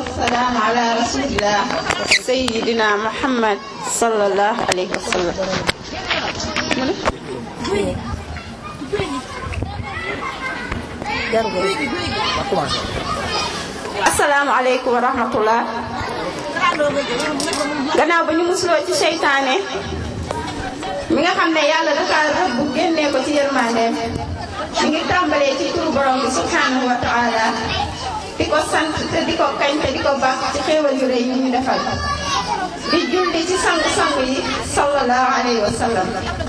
والسلام على رسول الله سيدنا محمد صلى الله عليه وسلم asalaamaaleykum wa rahmatullah gannaaw ba ñu musuloo ci seytaane mi nga xam ne yàlla dafa rëbb génnee ko ci yërmandeem mi ngi tàmbalee ci turu borom bi subhanahu wa taala di ko sant te di ko kañ te di ko baax ci xéewal yu rëy yi ñu defal di julli ci sangu-sangu yi sallallahu alayhi wa sallam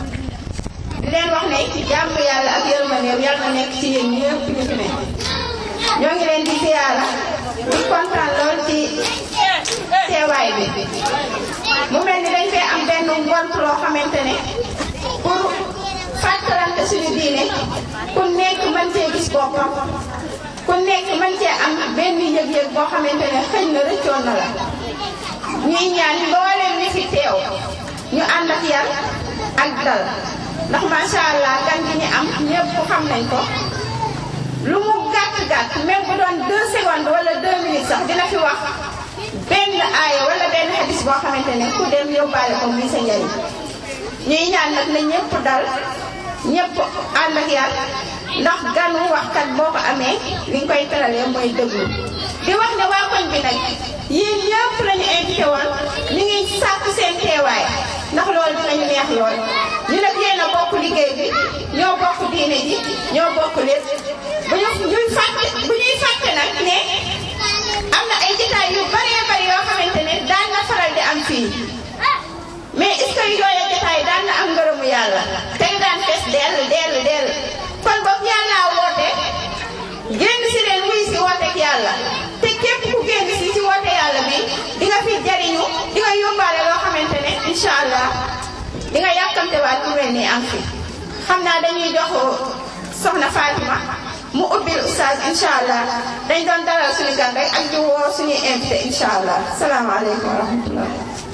di leen wax ne jàmm yàlla ak yërmandeem yàlla na nekk ci yéen ñëpp ñu fi ne ñoo ngi leen di ziyaara di kontaan lool ci teewaay bi mu mel ni dañ fee am benn ngont loo xamante ne pour fàttalante suñu diine ku nekk mën cee gis boppam ku nekk mën cee am benn yëg-yëg boo xamante ne xëy na rëccoon na la ñuy ñaan mbooleem ñi fi teew ñu ànd ak yar ak dal ndax macha allah gan gi ñu am ñëpp xam nañ ko lu mu gàtt gàtt même bu doon deux secondes wala deux minutes sax dina fi wax benn aaya wala benn hadis boo xamante ne ku dem yóbbaale ko muy sa njariñ ñuy ñaan nag na ñëpp dal ñëpp ànd ak yar ndax ganu waxkat boo ko amee li nga koy teralee mooy déglu di wax ne waa koñ bi nag yéen ñëpp lañu invité woon ñu ngi sàkku seen teewaay ndax loolu dinañu neex lool ñu nag yéen a bokk liggéey bi ñoo bokk diine ji ñoo bokk lépp bu ñu ñuy fàtte bu ñuy fàtte nag ne am na ay jitaay yu baree bari yoo xamante ne daan na faral di am fii mais est-ce que yooya jitaay daan na am ngërëmu yàlla te nga daan fees dell dell dell kon boobu yàlla woote génn si leen wuy si wooteek yàlla te képp ku génn si si woote yàlla bi di nga fi jariñu di nga yóbbaale loo xamante ne incha allah di nga yàkkamte waat ku mel nii am fi xam naa dañuy jox soxna Fatima mu ubbil oustaz incha allah dañ doon dalal suñu gan rek ak di woo suñuy invité incha allah salaamaaleykum wa rahmatullah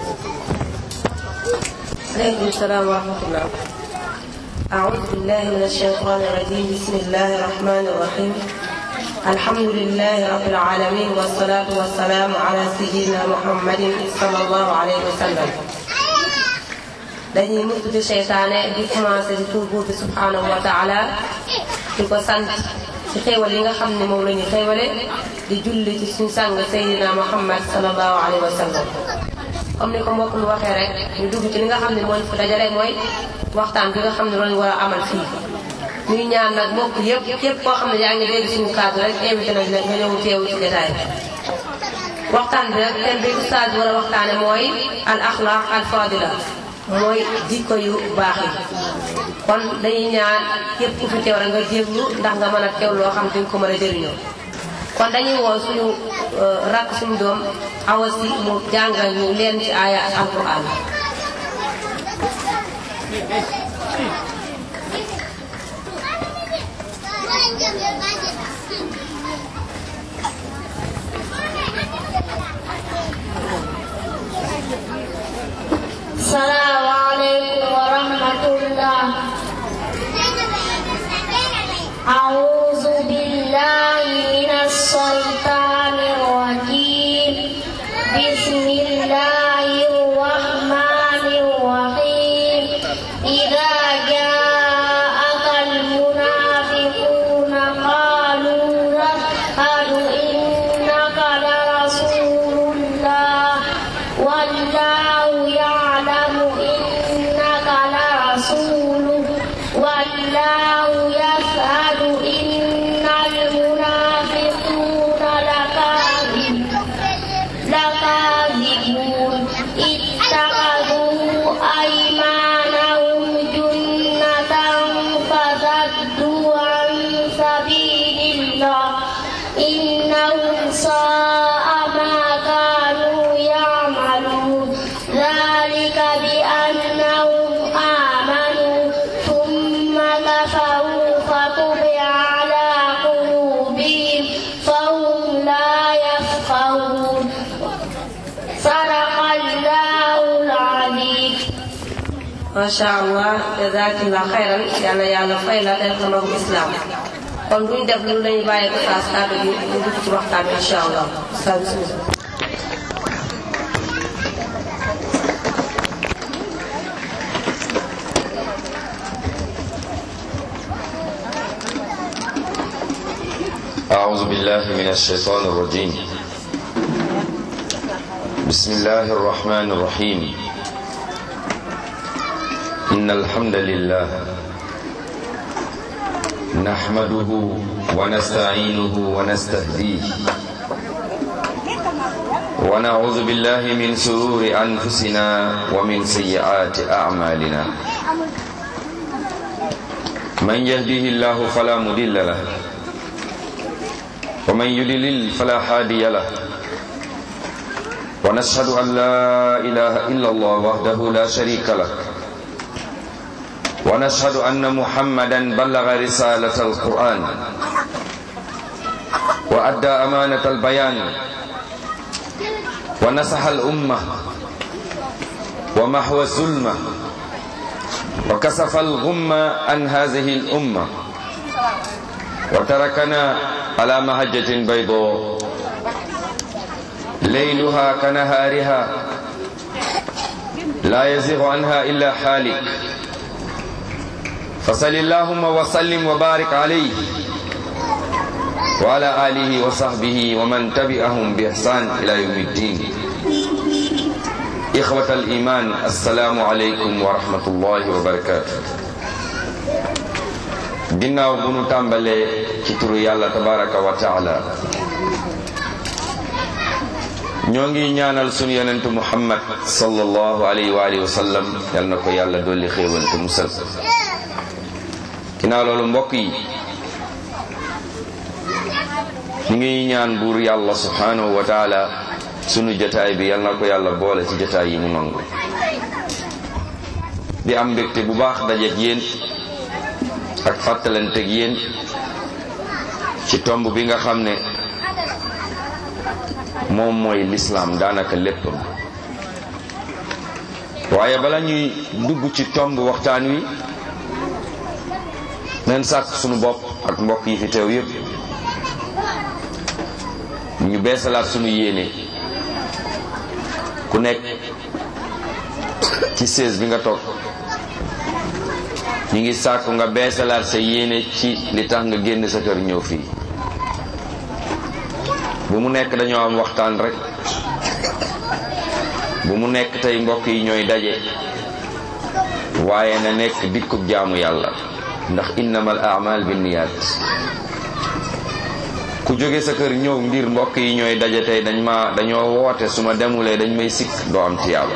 عليكم السلام ورحمة الله أعوذ بالله من الشيطان الرجيم بسم الله الرحمن الرحيم الحمد لله رب العالمين والصلاة والسلام على سيدنا محمد صلى الله عليه وسلم dañuy mucc ci seytaane di commencé di tur buur bi subhanahu wa taala di ko sant ci xéewal yi nga xam ne moom la ñu xéewale di julli ci suñu sang Seydina Muhammad sallallahu alayhi wa sallam comme ni ko mbokk mi waxee rek ñu dugg ci li nga xam ne moo ñu fi dajale mooy waxtaan bi nga xam ne loolu war a amal fii ñuy ñaan nag mbokk yëpp yëpp koo xam ne yaa ngi dégg suñu kàddu rek invité nañ la nga ñëw teewu ci jotaay waxtaan bi nag thème bi oustaz war a waxtaane mooy al axlaq al fadila mooy jikko yu baax yi kon dañuy ñaan képp ku fi teew rek nga déglu ndax nga mën a teew loo xam ne ko mën a jëriñoo kon dañuy woo suñu rakk suñu doom awa si mu jàngal ñu leen ci aaya alquran السلام عليكم ورحمة الله أعوذ بالله من الشيطان الرجيم بسم الله الرحمن الرحيم إذا جاءك المنافقون قالوا نشهد إنك لرسول الله والله يعلم إنك لرسوله والله يشهد إن المنافقين لكاذب لكاذبون اتخذوا أيمانهم جنة فصدوا عن سبيل الله إنهم ساء ما كانوا يعملون ذلك بأنهم آمنوا ثم كفروا فطبع على قلوبهم فهم لا يفقهون صدق الله العظيم macha allah jazakallah xayran yàlla yàlla fay la def na magum islam kon duñ def lu lañu bàyyi ko saas kàddu gi ñu dugg ci waxtaan bi incha allah sa bismillah أعوذ بالله من الشيطان الرجيم بسم الله الرحمن الرحيم إن الحمد لله نحمده ونستعينه ونستهديه ونعوذ بالله من سرور أنفسنا ومن سيئات أعمالنا من يهده الله فلا مضل له ومن يضلل فلا هادي له ونشهد أن لا إله إلا الله وحده لا شريك له ونشهد أن محمدا بلغ رسالة القرآن وأدى أمانة البيان ونصح الأمة ومحو الظلمة وكسف الغمة عن هذه الأمة وتركنا على مهجة بيضاء ليلها كنهارها لا يزيغ عنها إلا حالك فصل اللهم وسلم وبارك عليه وعلى آله وصحبه ومن تبعهم بإحسان إلى يوم الدين إخوة الإيمان السلام عليكم ورحمة الله وبركاته ginnaaw bu nu tàmbalee ci turu yàlla tabaraka wa taala ñoo ngi ñaanal sunu yonentu muhammad sallallahu alayhi wa alihi wa sallam yal na ko yàlla dolli xéewal te musal ginnaaw loolu mbokk yi ñu ngi ñaan buur yàlla subhanahu wa taala sunu jotaay bi yal na ko yàlla boole ci jotaay yi mu nangu di am mbégte bu baax dajeek yéen ak fàttalanteeg yéen ci tomb bi nga xam ne moom mooy lislaam daanaka léppam waaye bala ñuy dugg ci tomb waxtaan wi neen sàkk sunu bopp ak mbokk yi fi teew yépp ñu beesalaat sunu yéene ku nekk ci sées bi nga toog ñu ngi sàkku nga beesalaat sa yéene ci li tax nga génn sa kër ñëw fii bu mu nekk dañoo am waxtaan rek bu mu nekk tey mbokk yi ñooy daje waaye na nekk dikkub jaamu yàlla ndax innamal a'mal binniyat ku jóge sa kër ñëw ngir mbokk yi ñooy daje tey dañ ma dañoo woote su ma demulee dañ may sikk doo am tiyaaba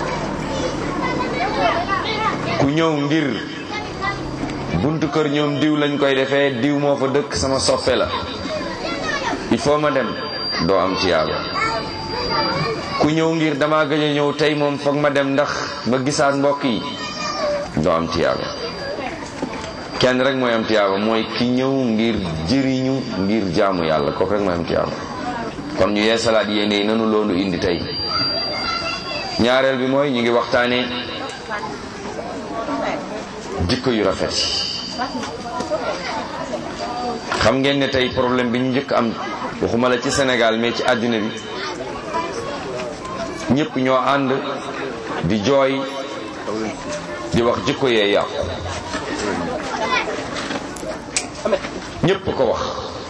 ku ñëw ngir buntu kër ñoom diw lañ koy defee diw moo fa dëkk sama soppe la il faut ma dem doo am tiyaaba ku ñëw ngir dama gëj a ñëw tey moom foog ma dem ndax ma gisaat mbokk yi doo am tiyaaba kenn rek mooy am tiyaaba mooy ki ñëw ngir jëriñu ngir jaamu yàlla kooku rek mooy am tiyaaba kon ñu yeesalaat yéene yi nanu loolu indi tey ñaareel bi mooy ñu ngi waxtaanee jikko yu rafet xam ngeen ne tey problème bi ñu njëkk am waxuma la ci Sénégal mais ci àddina bi ñëpp ñoo ànd di jooy di wax jikko yee yàqu ñëpp ko wax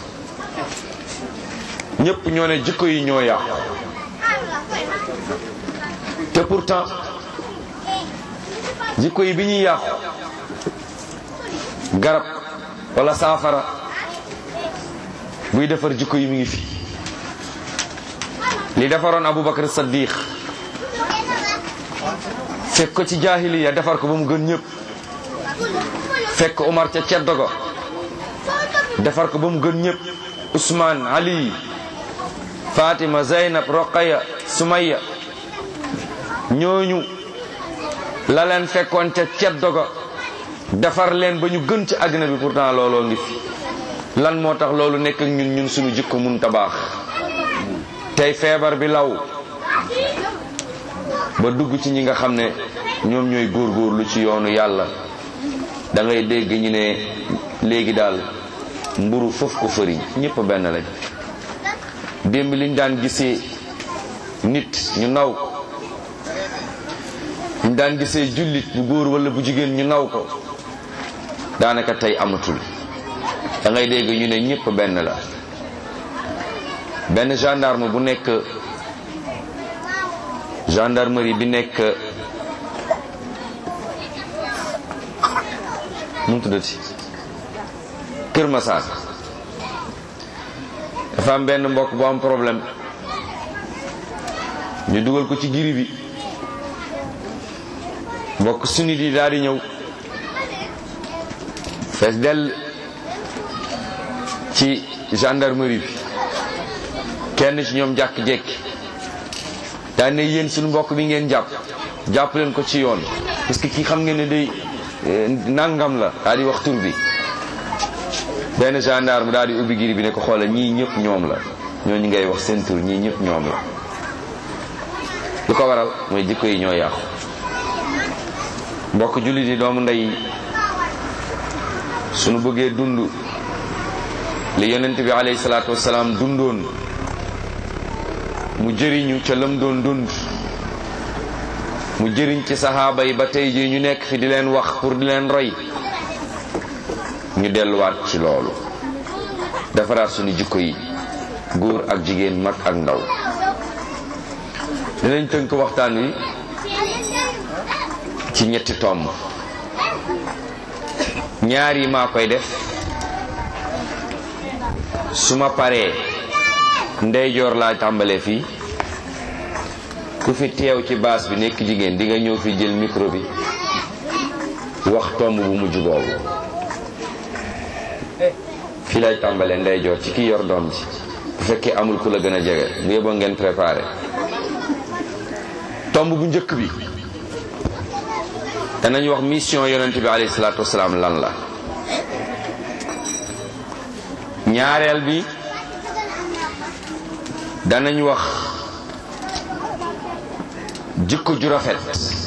ñëpp ñoo ne jikko yi ñoo yàqu te pourtant jikko yi bi ñuy yàqu garab wala saafara buy defar jikko yi mi ngi fi li defaroon Aboubacar Saddiq fekk ko ci jaahiliya defar ko ba mu gën ñëpp fekk Umar ca ceddo go defar ko ba mu gën ñëpp Ousmane Ali Fatima Zeynab Roqaya Sumaya ñooñu la leen fekkoon ca ceddo go defar leen ba ñu gën ci àddina bi pourtant looloo ngi fi lan moo tax loolu nekk ak ñun ñun suñu jikko mun ta baax tey feebar bi law ba dugg ci ñi nga xam ne ñoom ñooy góorgóorlu ci yoonu yàlla da ngay dégg ñu ne léegi daal mburu foofu ko fëriñ ñëpp benn lañ démb liñ daan gisee nit ñu naw ko ñu daan gisee jullit bu góor wala bu jigéen ñu naw ko daanaka tey amatul da ngay dégg ñu ne ñëpp benn la benn gendarme bu nekk gendarmerie bi nekk mu tuddati Kër Massar dafa am benn mbokk bu am problème ñu dugal ko ci giri bi mbokk sunnit yi daal di ñëw fees dell ci gendarmerie bi kenn ci ñoom jàkk-jekki daan ne yéen suñu mbokk bi ngeen jàpp jàpp leen ko ci yoon parce que kii xam ngeen ne day nangam la daal di wax tur bi benn gendarme daal di ubbi giri bi ne ko xoolal ñii ñëpp ñoom la ñooñu ngay wax seen tur ñii ñëpp ñoom la lu ko waral mooy jikko yi ñoo yàqu mbokk jullit yi doomu ndey suñu bëggee dund li yonent bi alayhi salaatu wasalaam dundoon mu jëriñu ca lam doon dund mu jëriñ ci saxaaba yi ba tey jii ñu nekk fi di leen wax pour di leen roy ñu delluwaat ci loolu defaraat suñu jikko yi góor ak jigéen mag ak ndaw dinañ tënk waxtaan wi ci ñetti tomb ñaar yi maa koy def su ma paree ndeyjoor laa tàmbalee fii ku fi teew ci baas bi nekk jigéen di nga ñëw fi jël micro bi wax tomb bu mujj boobu fii lay tàmbalee ndeyjoor ci ki yor doom ji bu fekkee amul ku la gën a jege bu yeboo ngeen préparé tomb bu njëkk bi danañ wax mission yonent bi alayhi salaatu wasalaam lan la ñaareel bi danañ wax jikko ju rafet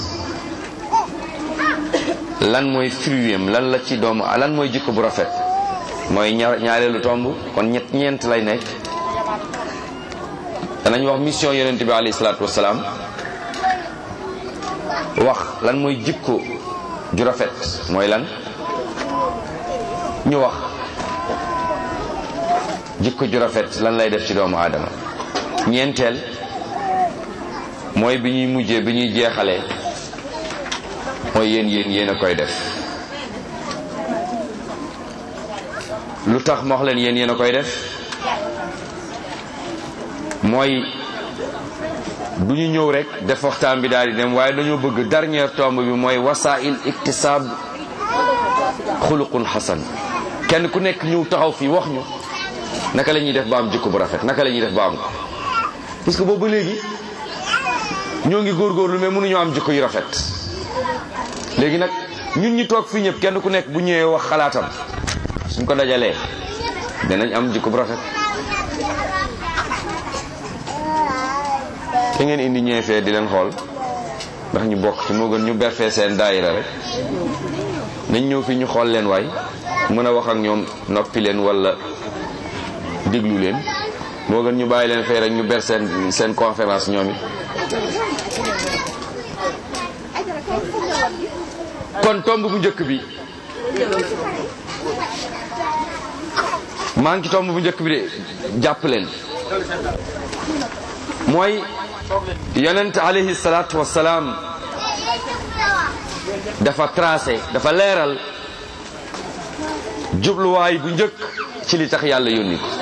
lan mooy fruitam lan la ci doomu lan mooy jikko bu rafet mooy ñaareelu tomb kon ñett ñeent lay nekk danañ wax mission yonent bi alayhi salaatu wasalaam wax lan mooy jikko ju rafet mooy lan ñu wax jikko ju rafet lan lay def ci doomu aadama ñeenteel mooy bi ñuy mujjee bi ñuy jeexalee mooy yéen yéen yéen a koy def lu tax ma wax leen yéen yéen a koy def mooy du ñu ñëw rek def waxtaan bi daal di dem waaye dañoo bëgg dernière tombe bi mooy wasail iktisaab xuluqun xasan kenn ku nekk ñëw taxaw fii wax ñu naka la ñuy def ba am jikko bu rafet naka la ñuy def ba am ko parce que boobu léegi ñoo ngi góorgóorlu mais mënuñoo am jikko yu rafet léegi nag ñun ñi toog fii ñëpp kenn ku nekk bu ñëwee wax xalaatam suñ ko dajalee danañ am jikko bu rafet te ngeen indi ñëwee fee di leen xool ndax ñu bokk ci moo gën ñu berfee seen daayira rek nañ ñëw fii ñu xool leen waay mën a wax ak ñoom noppi leen wala déglu leen moo gën ñu bàyyi leen fee rek ñu ber seen seen conférence ñoom it kon tomb bu njëkk bi maa ngi ci tomb bu njëkk bi de jàpp leen mooy yonent alayhi salaatu wassalaam dafa tracé dafa leeral jubluwaay bu njëkk ci li tax yàlla yónni ko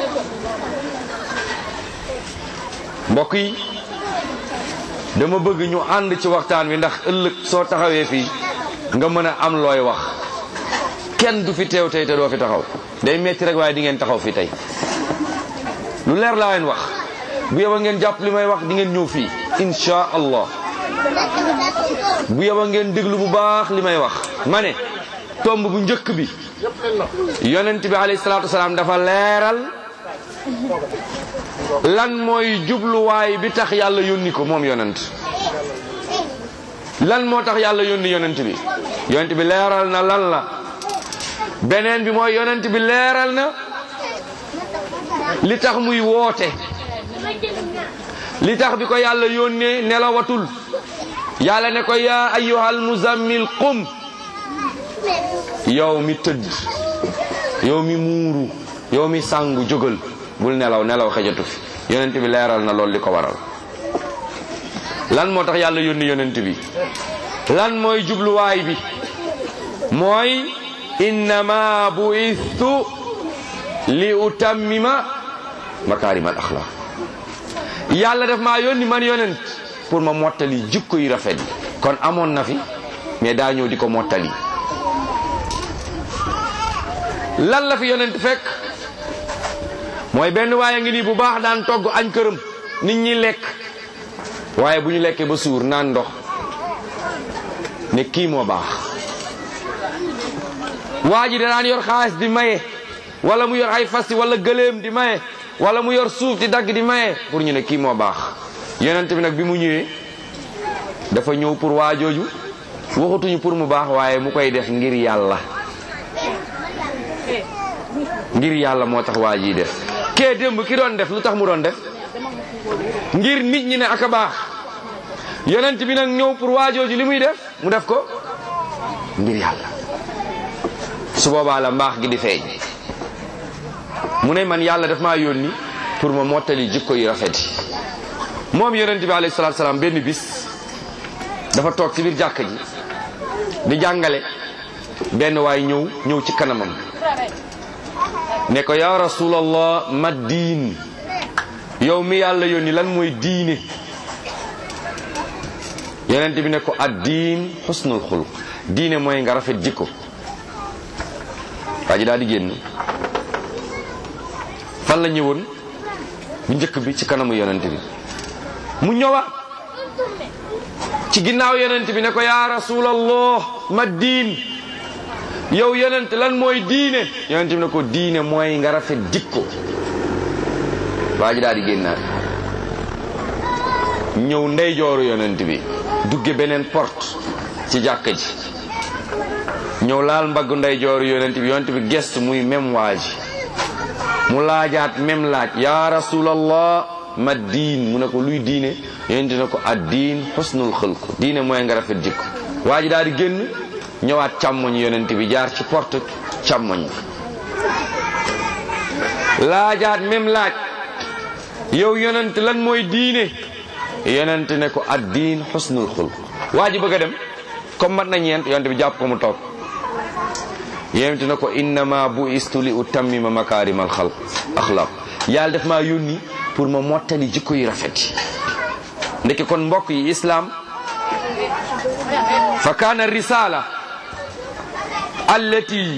mbokk yi dama bëgg ñu ànd ci waxtaan wi ndax ëllëg soo taxawee fii nga mën a am looy wax kenn du fi teew tey te doo fi taxaw day metti rek waaye di ngeen taxaw fii tey lu leer laa leen wax bu yeba ngeen jàpp li may wax di ngeen ñëw fii insha allah bu yeba ngeen déglu bu baax li may wax ma ne tomb bu njëkk bi yonent bi alayhi salaatu wasalaam dafa leeral lan mooy jubluwaay bi tax yàlla yónni ko moom yonent lan moo tax yàlla yónni yonent bi yonent bi leeral na lan la beneen bi mooy yonent bi leeral na li tax muy woote li tax bi ko yàlla yónnee nelawatul yàlla ne ko yaa ayyuhal muzammil qum yow mi tëdd yow mi muuru yow mi sàngu jógal bul nelaw nelaw xejatu fi yonent bi leeral na loolu li ko waral lan moo tax yàlla yónni yonent bi lan mooy jubluwaay bi mooy innama buistu li utammima makaarimal axlaaq yàlla def maa yónni man yonent pour ma mottali jikko yu rafet yi kon amoon na fi mais daa ñëw di ko mottali lan la fi yonent fekk mooy benn waaye ngi nii bu baax daan togg añ këram nit ñi lekk waaye bu ñu lekkee ba suur naan ndox ne kii moo baax waa ji da daan yor xaalis di maye wala mu yor ay fas wala gëléem di maye wala mu yor suuf di dagg di maye pour ñu ne kii moo baax yonent bi nag bi mu ñëwee dafa ñëw pour waa jooju waxatuñu pour mu baax waaye mu koy def ngir yàlla ngir yàlla moo tax waa ji def kee démb ki doon def lu tax mu doon def ngir nit ñi ne aka baax yonent bi nag ñëw pour waa jooju li muy def mu def ko ngir yàlla su boobaa la mbaax gi di feeñ mu ne man yàlla daf maa yónni pour ma mottali jikko yu rafet yi moom yonent bi alayhi salaatu salaam benn bis dafa toog ci biir jàkka ji di jàngale benn waay ñëw ñëw ci kanamam ne ko yaa rasulallah ma diin yow mi yàlla yónni lan mooy diine yonent bi ne ko ad diin xusnul xuluq diine mooy nga rafet jikko waa ji daal di génn fan la ñëwoon bu njëkk bi ci kanamu yonent bi mu ñëwaat ci ginnaaw yonent bi ne ko yaa rasulallah ma diin yow yonent lan mooy diine yonent bi ne ko diine mooy nga rafet jikko waa ji daal di génnaat ñëw ndeyjooru yonent bi dugge beneen porte ci jàkka ji ñëw laal mbaggu ndeyjooru yonent bi yonent bi gest muy même waa ji mu laajaat même laaj ya rasulallah ma diin mu ne ko luy diine yonent ne ko ad diin xusnul xulq diine mooy nga rafet jikko waa ji daal di génn ñëwaat càmmoñ yonent bi jaar ci porte càmmoñ bi laajaat même laaj yow yonent lan mooy diine yonent ne ko ad diin xusnul xulq waa ji bëgg a dem comme mat na ñeent yonent bi jàpp ko mu toog yonent ne ko innama bu istu li utammima makaarimal xalq axlaq yàlla def maa yónni pour ma mottali jikko yu rafet yi ndeke kon mbokk yi islaam fa kaana risala allati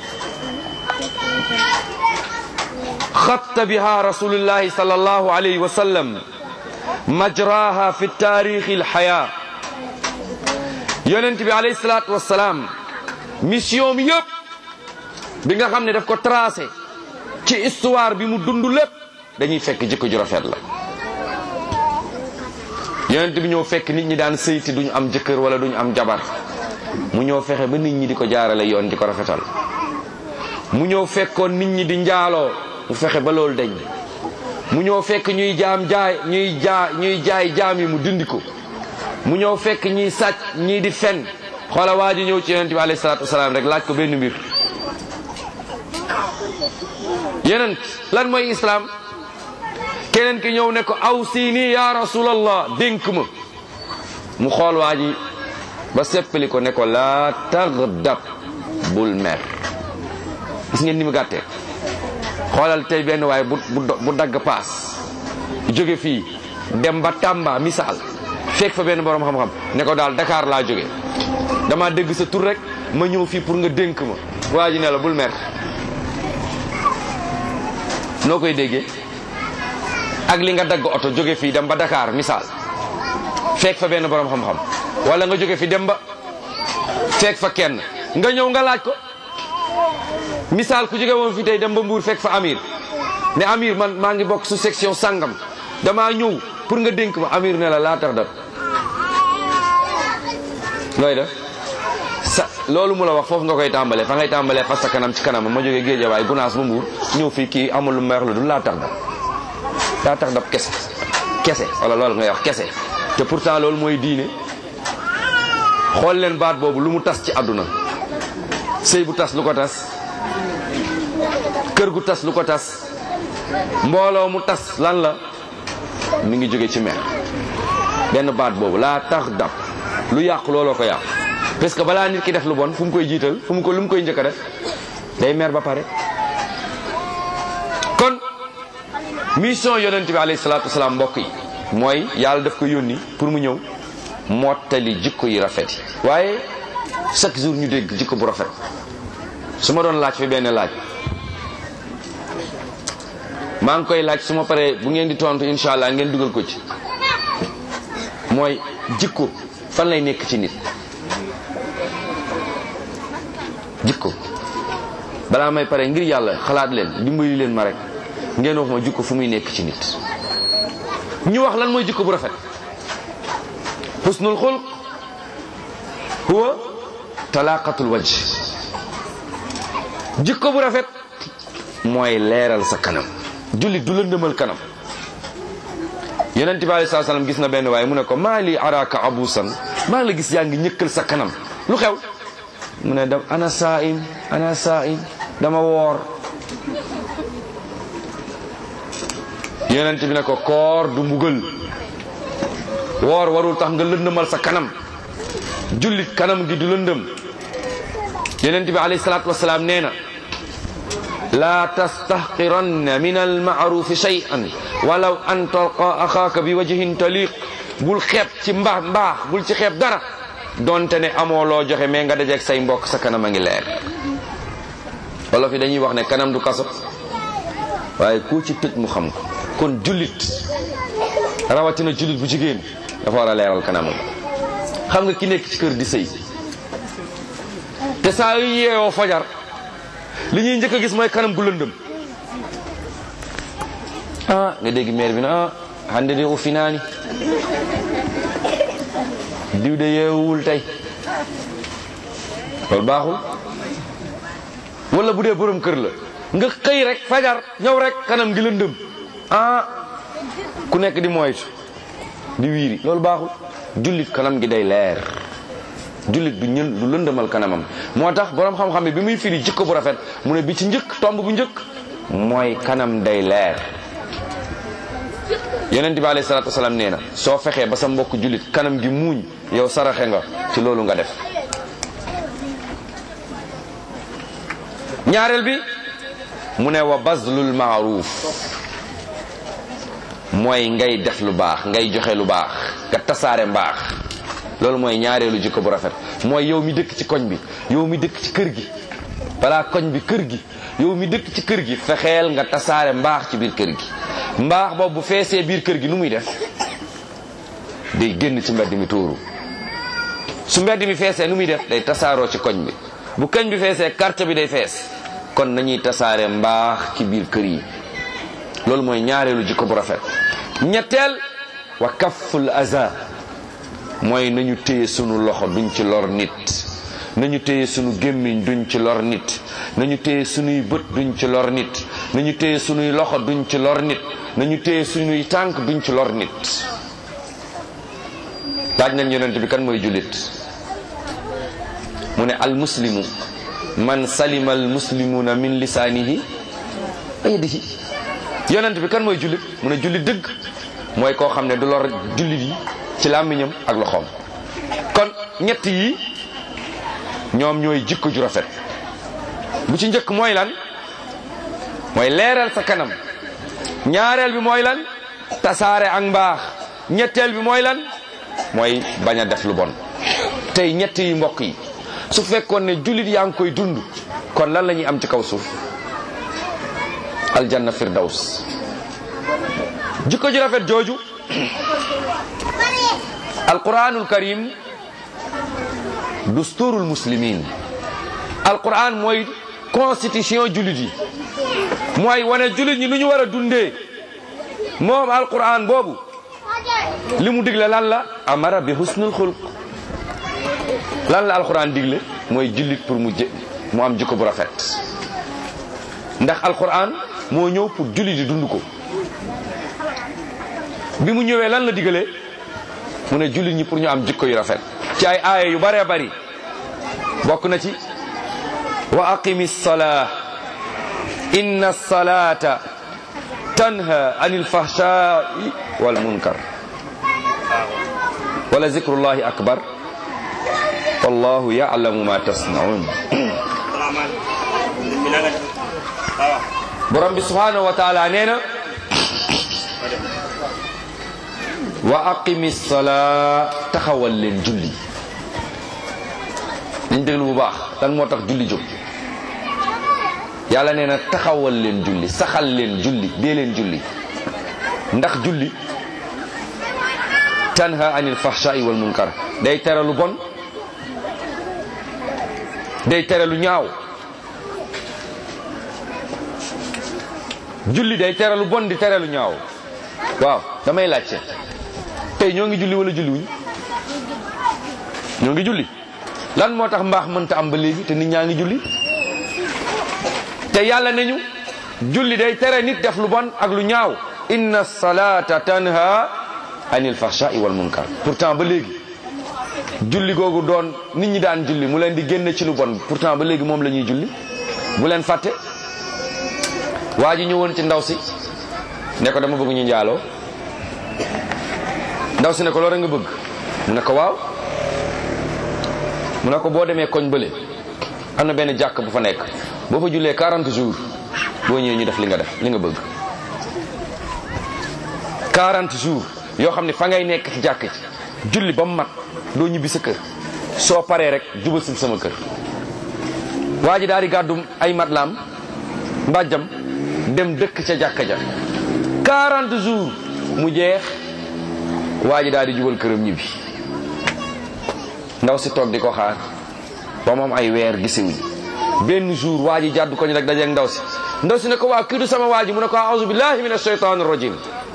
xatta biha rasulullahi sallallahu alayhi wa sallam majraha fi taarixi alxaya yonent bi alayhi salaatu wassalaam mission mi yëpp bi nga xam ne daf ko tracé ci histoire bi mu dund lépp dañuy fekk jikko ju rafet la yonent bi ñëw fekk nit ñi daan sëyti duñu am jëkkër wala duñu am jabar mu ñëw fexe ba nit ñi di ko jaarale yoon di ko rafetal mu ñëw fekkoon nit ñi di njaaloo mu fexe ba loolu dañ mu ñëw fekk ñuy jaam jaay ñuy jaa ñuy jaay jaam yi mu dindi ko mu ñëw fekk ñiy sàcc ñii di fen xoola waa ji ñëw ci yonent bi alayhi salaatu wasalaam rek laaj ko benn mbir yonent lan mooy islam keneen ki ñëw ne ko aw siini ya rasulallah dénk ma mu xool waa ji ba seppali ko ne ko laa tagdab bul mer gis ngeen ni mu gàttee xoolal tey benn waaye bu bu dagg paas jóge fii dem ba Tamba misaal fekk fa benn borom xam-xam ne ko daal Dakar laa jóge dama dégg sa tur rek ma ñëw fii pour nga dénk ma waa ji ne la bul mer noo koy déggee ak li nga dagg oto jóge fii dem ba Dakar misaal fekk fa benn borom xam-xam wala nga jóge fi dem ba fekk fa kenn nga ñëw nga laaj ko misaal ku jóge woon fi tey dem ba Mbuur fekk fa Amir ne Amir man maa ngi bokk su section sangam damaa ñëw pour nga dénk ma Amir ne la laa tax dab looy def sa loolu mu la wax foofu nga koy tàmbalee fa ngay tàmbalee fas sa kanam ci kanam ma jógee géejawaay gunaas ba mbuur ñëw fii kii amul lu may wax la du laa tax dab laa tax dab kese kese wala loolu ngay wax kese te pourtant loolu mooy diine xool leen baat boobu lu mu tas ci àdduna sëy bu tas lu ko tas kër gu tas lu ko tas mbooloo mu tas lan la mi ngi jóge ci mer benn baat boobu laa tax dab lu yàqu looloo ko yàqu parce que balaa nit ki def lu bon fu mu koy jiital fu mu ko lu mu koy njëkk a def day mer ba pare kon mission yonent bi alayhi salaatu wasalaam mbokk yi mooy yàlla daf ko yónni pour mu ñëw mottali jikko yi rafet yi waaye chaque jour ñu dégg jikko bu rafet su ma doon laaj fi benn laaj maa ngi koy laaj su ma paree bu ngeen di tontu incha allah ngeen dugal ko ci mooy jikko fan lay nekk ci nit jikko balaa may pare ngir yàlla xalaat leen dimbali leen ma rek ngeen wax ma jikko fu muy nekk ci nit ñu wax lan mooy jikko bu rafet husnul xulq huwa talaqatul wajh jikko bu rafet mooy leeral sa kanam jullit du lëndëmal kanam yonent bi alei salaam gis na benn waaye mu ne ko maa li araka abusan maa la gis yaa ngi ñëkkal sa kanam lu xew mu ne da ana saim ana saim dama woor yonent bi ne ko koor du mbugal woor warul tax nga lëndëmal sa kanam jullit kanam gi du lëndëm yonent bi alayhi salaatu wasalaam nee na laa tastahqiranna min almaarufi shay'an walaw an talqa axaaka bi wajhin taliq bul xeeb ci mbaax mbaax bul ci xeeb dara donte ne amoo loo joxe mais nga dajeeg say mbokk sa kanam a ngi leer wolof yi dañuy wax ne kanam du kaso waaye ku ci tëj mu xam ko kon jullit rawatina jullit bu jigéen dafa war a leeral kanamam xam nga ki nekk ci kër di sëy te saa yu yeewoo fajar li ñuy njëkk a gis mooy kanam gu lëndëm ah nga dégg maire bi na ah hande de o finaani diw de yeewul tey loolu baaxul wala bu dee borom kër la nga xëy rek fajar ñëw rek kanam gi lëndëm ah ku nekk di moytu di wiiri loolu baaxul jullit kanam gi day leer jullit du ñën du lëndëmal kanamam moo tax borom xam-xam bi bi muy firi jikko bu rafet mu ne bi ci njëkk tomb bu njëkk mooy kanam day leer yonent bi alayhi salaatu wasalaam nee na soo fexee ba sa mbokk jullit kanam gi muuñ yow saraxe nga ci loolu nga def ñaareel bi mu ne wa bazlul maaruf mooy ngay def lu baax ngay joxe lu baax nga tasaare mbaax loolu mooy ñaareelu jikko bu rafet mooy yow mi dëkk ci koñ bi yow mi dëkk ci kër gi balaa koñ bi kër gi yow mi dëkk ci kër gi fexeel nga tasaare mbaax ci biir kër gi mbaax boobu bu feesee biir kër gi nu muy def day génn ci mbedd mi tuuru su mbedd mi feesee nu muy def day tasaaroo ci koñ bi bu koñ bi feesee quartier bi day fees kon nañuy tasaare mbaax ci biir kër yi loolu mooy ñaareelu jikko bu rafet ñetteel wa kafful aza mooy nañu téye sunu loxo duñ ci lor nit nañu téye sunu gémmiñ duñ ci lor nit nañu téye sunuy bët duñ ci lor nit nañu téye sunuy loxo duñ ci lor nit nañu téye sunuy tànk duñ ci lor nit laaj nañ yonent bi kan mooy jullit mu ne al muslimu man salima al muslimuna min lisaanihi wa yadihi yonent bi kan mooy jullit mu ne jullit dëgg mooy koo xam ne du lor jullit yi ci làmmiñam ak loxoom kon ñett yi ñoom ñooy jikko ju rafet bu ci njëkk mooy lan mooy leeral sa kanam ñaareel bi mooy lan tasaare ak mbaax ñetteel bi mooy lan mooy bañ a def lu bon tey ñett yi mbokk yi su fekkoon ne jullit yaa ngi koy dund kon lan la ñuy am ci kaw suuf aljanna firdaws jikko ju rafet jooju alquranul karim dusturul muslimin alquran mooy constitution jullit yi mooy wane jullit ñi nu ñu war a dundee moom alquran boobu li mu digle lan la amara bi husnul xulq lan la alquran digle mooy jullit pour mu jë mu am jikko bu rafet ndax alquran moo ñëw pour jullit di dund ko bi mu ñëwee lan la digalee mu ne jullit ñi pour ñu am jikko yu rafet ci ay aaya yu bëree bëri bokk na ci wa aqimi salaa inna salata tanha anil fahshai wal munkar wala zikrullahi akbar wallahu ya'lamu ma tasnaun borom bi subhanahu wa taala nee na wa aqimi salaa taxawal leen julli dañ déglu bu baax lan moo tax julli jóg yàlla nee na taxawal leen julli saxal leen julli dee leen julli ndax julli tanha anil fahsha'i wal munkar day tere lu bon day tere lu ñaaw julli day tere lu bon di tere lu ñaaw waaw damay laajte tey ñoo ngi julli wala julli wuñ ñoo ngi julli lan moo tax mbaax mënta am ba léegi te nit ñaa ngi julli te yàlla nañu julli day tere nit def lu bon ak lu ñaaw inna salata tanha anil fahsha'i wal munkar pourtant ba léegi julli googu doon nit ñi daan julli mu leen di génne ci lu bon pourtant ba léegi moom la ñuy julli bu leen fàtte waa ji ñëwoon ci ndaw si ne ko dama bëgg ñu njaaloo ndaw si ne ko loolu nga bëgg mu ne ko waaw mu ne ko boo demee koñ bële am na benn jàkk bu fa nekk boo fa jullee 40 jours boo ñëwee ñu def li nga def li nga bëgg 40 jours yoo xam ne fa ngay nekk ci jàkk ci julli ba mu mat doo ñibbi sa kër soo paree rek jubal si sama kër waa ji daal di gàddu ay matlaam mbàjjam dem dëkk ca jàkka ja 40 jours mu jeex waa ji daal di jubal këram ñibbi ndaw si toog di ko xaar ba moom ay weer gisewuñ benn jour waa ji jàddu ko ñu rek dajeeg ndaw si ndaw si ne ko waa kii du sama waa ji mu ne ko auzu billahi min ashaytan rajim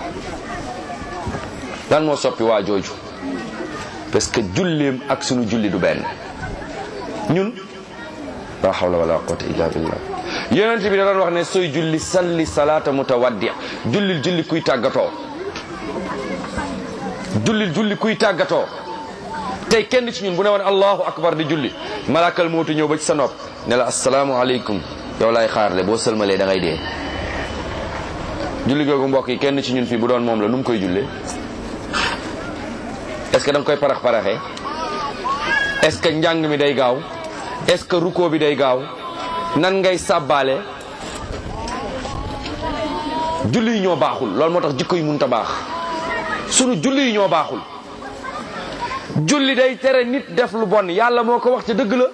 lan moo soppi waa jooju parce que julleem ak sunu julli du benn ñun la hawla wala quwwata illa billah yonent bi da doon wax ne sooy julli salli salaata mutawaddi jullil julli kuy tàggatoo jullil julli kuy tàggatoo tey kenn ci ñun bu ne woon allahu akbar di julli malakal mootu ñëw ba ci sa nopp ne la asalaamu aleykum yow laay xaarle boo sëlmalee da ngay dee julli googu mbokk yi kenn ci ñun fii bu doon moom la nu mu koy jullee est-ce que da nga koy parax paraxee est-ce que njàng mi day gaaw est-ce que ruko bi day gaaw nan ngay sàbbaale julli yi ñoo baaxul loolu moo tax jikko yi mënut a baax sunu julli yi ñoo baaxul julli day tere nit def lu bon yàlla moo ko wax ca dëgg la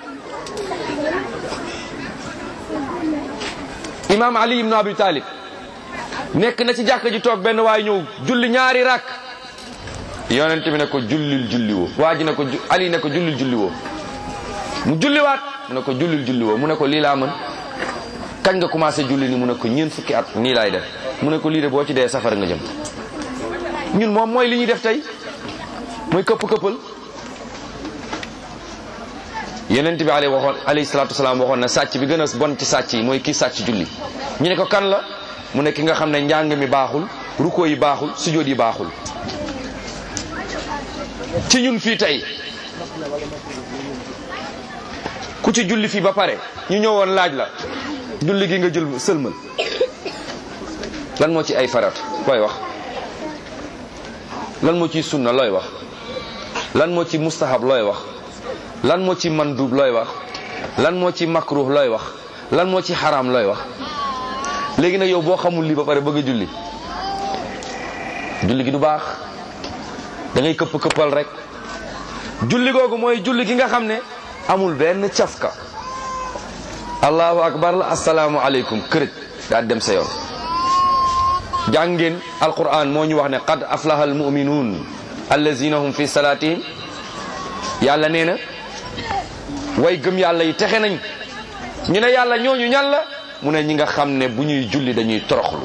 imaam ali ibnu abi talib nekk na ci jàkka ji toog benn waay ñëw julli ñaari rakk yonent bi ne ko jullil julli woo waa ji ne ko ali ne ko jullil julli woo mu julliwaat mu ne ko jullil julli woo mu ne ko lii laa mën kañ nga commencé julli ni mu ne ko ñeent fukki at nii laay def mu ne ko lii de boo ci dee safara nga jëm ñun moom mooy li ñuy def tey mooy këpp këppal yonent bi alayhi waxoon alayhi salaatu wasalaam waxoon na sàcc bi gën a bon ci sàcc yi mooy kii sàcc julli ñu ne ko kan la mu ne ki nga xam ne njàng mi baaxul ruko yi baaxul sujjóot yi baaxul ci ñun fii tey ku ci julli fii ba pare ñu ñëwoon laaj la julli gi nga jël sëlmal lan moo ci ay farat looy wax lan moo ci sunna looy wax lan moo ci mustahab looy wax lan moo ci mandub looy wax lan moo ci makruh looy wax lan moo ci xaraam looy wax léegi nag yow boo xamul lii ba pare bëgg a julli julli gi du baax da ngay këpp këppal rek julli googu mooy julli gi nga xam ne amul benn cafka allahu akbar la asalaamu aleykum kërëj daa dem sa yoon jàngeen alquran moo ñu wax ne qad aflaha almuminuun allazina hum fi salatihim yàlla nee na way gëm yàlla yi texe nañ ñu ne yàlla ñooñu ñan la mu ne ñi nga xam ne bu ñuy julli dañuy toroxlu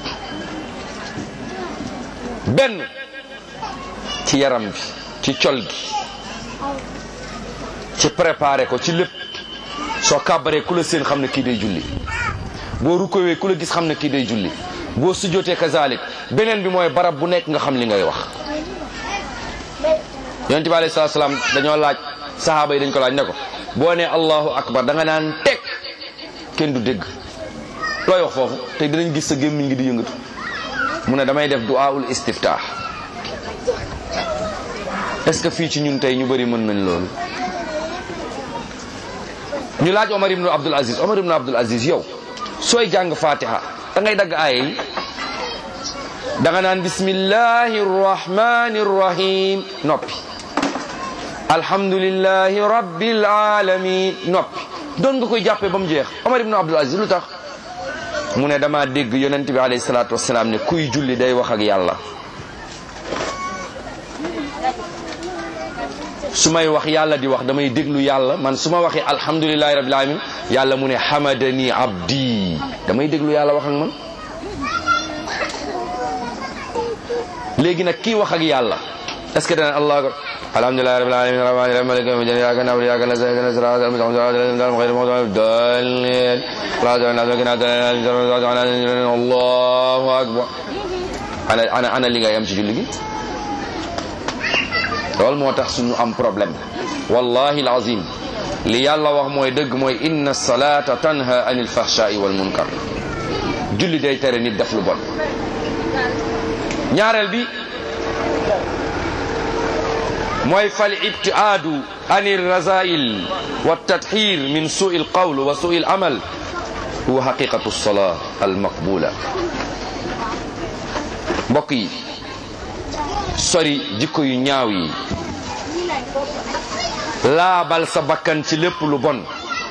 benn ci yaram bi ci col gi ci préparé ko ci lépp soo kàbbaree ku la seen xam ne kii day julli boo rukkowee ku la gis xam ne kii day julli boo sujjootee kazalik beneen bi mooy barab bu nekk nga xam li ngay wax yonent bi alayhi salaatu salaam dañoo laaj sahaaba yi dañ ko laaj ne ko boo nee allahu akbar da nga naan teg kenn du dégg looy wax foofu te dinañ gis sa gémmiñ ngi di yëngatu mu ne damay def du'aul istiftah est-ce que fii ci ñun tey ñu bëri mën nañ loolu ñu laaj Omar ibn Abdul Aziz Omar ibn Abdul Aziz yow sooy jàng fatiha da ngay dagg aaya yi da nga naan bismillahi rrahmani rrahim noppi alhamdulillahi rabbil alamin noppi doon nga koy jàppee ba mu jeex Omar ibn Abdul Aziz lu tax mu ne dama dégg yonent bi alayhi salaatu wasalaam ne kuy julli day wax ak yàlla su may wax yàlla di wax damay déglu yàlla man su ma waxee alhamdulilahi rabbil alamin yàlla mu ne hamadani abdi damay déglu yàlla wax ak man léegi nag kii wax ak yàlla est ce que dana allah akbar alhamdulilahi rabbil alamin rahmani rahim maliki yawmi din iyyaka na'budu wa iyyaka nasta'in ihdinas siratal mustaqim siratal ghayril maghdubi alaihim allahu akbar ana ana ana li ngay am ci julli gi loolu moo tax suñu am problème wallahi alazim li yàlla wax mooy dëgg mooy inna salata tanha anil fahshai wal munkar julli day tere nit def lu bon ñaareel bi mooy fal ibtiaadu anil razail wa tathir min sui l qawl wa sui l amal huwa haqiqatu lsalaa al maqbula mbokk yi sori jikko yu ñaaw yi laabal sa bakkan ci lépp lu bon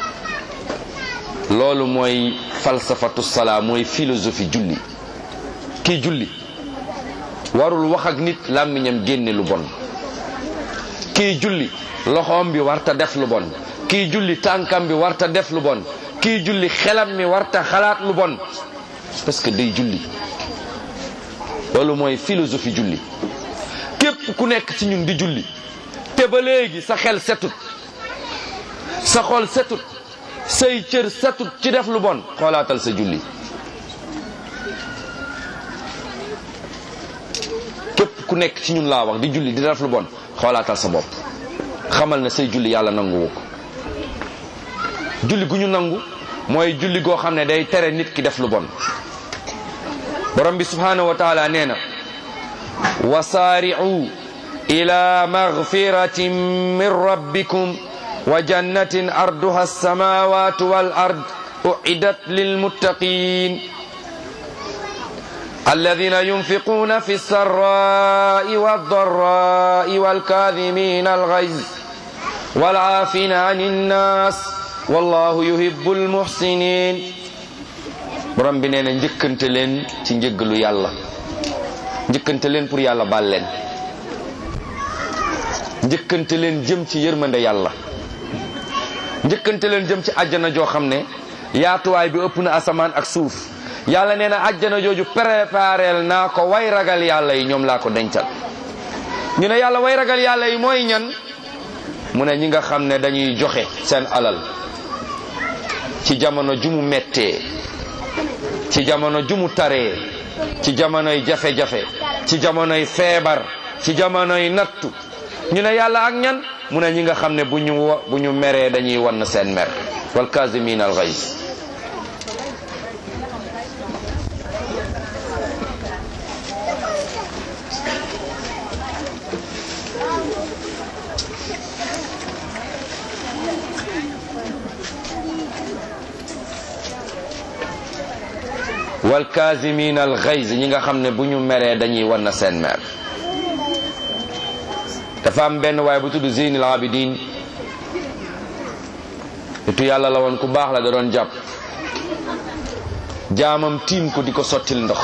loolu mooy falsafatu salaa mooy philosophie julli kii julli warul wax ak nit làmmiñam génne lu bon kii julli loxoom bi warta def lu bon kii julli tànkam bi warta def lu bon kii julli xelam mi warta xalaat lu bon parce que day julli loolu mooy philosophie julli képp ku nekk ci ñun di julli te ba léegi sa xel setut sa xol setut say cër setut ci def lu bon xoolaatal sa julli képp ku nekk ci ñun laa wax di julli di def lu bon xoolaatal sa bopp xamal na say julli yàlla nanguwu ko julli gu ñu nangu mooy julli goo xam ne day tere nit ki def lu bon borom bi subhanahu wa taala nee na wasaari'u ila magfiratin min rabbikum wa jannatin arduha alsamawatu wal ard uiddat lilmuttaqin الذين ينفقون في السراء والضراء والكاظمين الغيظ والعافين عن الناس والله يحب المحسنين borom bi nee na njëkkante leen ci njëggalu yàlla njëkkante leen pour yàlla baal leen njëkkante leen jëm ci yërmande yàlla njëkkante leen jëm ci àjjana joo xam ne yaatuwaay bi ëpp na asamaan ak suuf yàlla nee na àjjana jooju prépareel naa ko way ragal yàlla yi ñoom laa ko dencal ñu ne yàlla way ragal yàlla yi mooy ñan mu ne ñi nga xam ne dañuy joxe seen alal ci jamono ju mu mettee ci jamono ju mu taree ci jamonoy jafe-jafe ci jamonoy feebar ci jamonoy nattu ñu ne yàlla ak ñan mu ne ñi nga xam ne bu ñu bu ñu meree dañuy wann seen mer wal kazimin al ghays wal kazimin al ghays ñi nga xam ne bu ñu meree dañuy wann seen mer dafa am benn waaye bu tudd Zeynul Abidin nitu yàlla la woon ku baax la da doon jàpp jaamam tiim ko di ko sottil ndox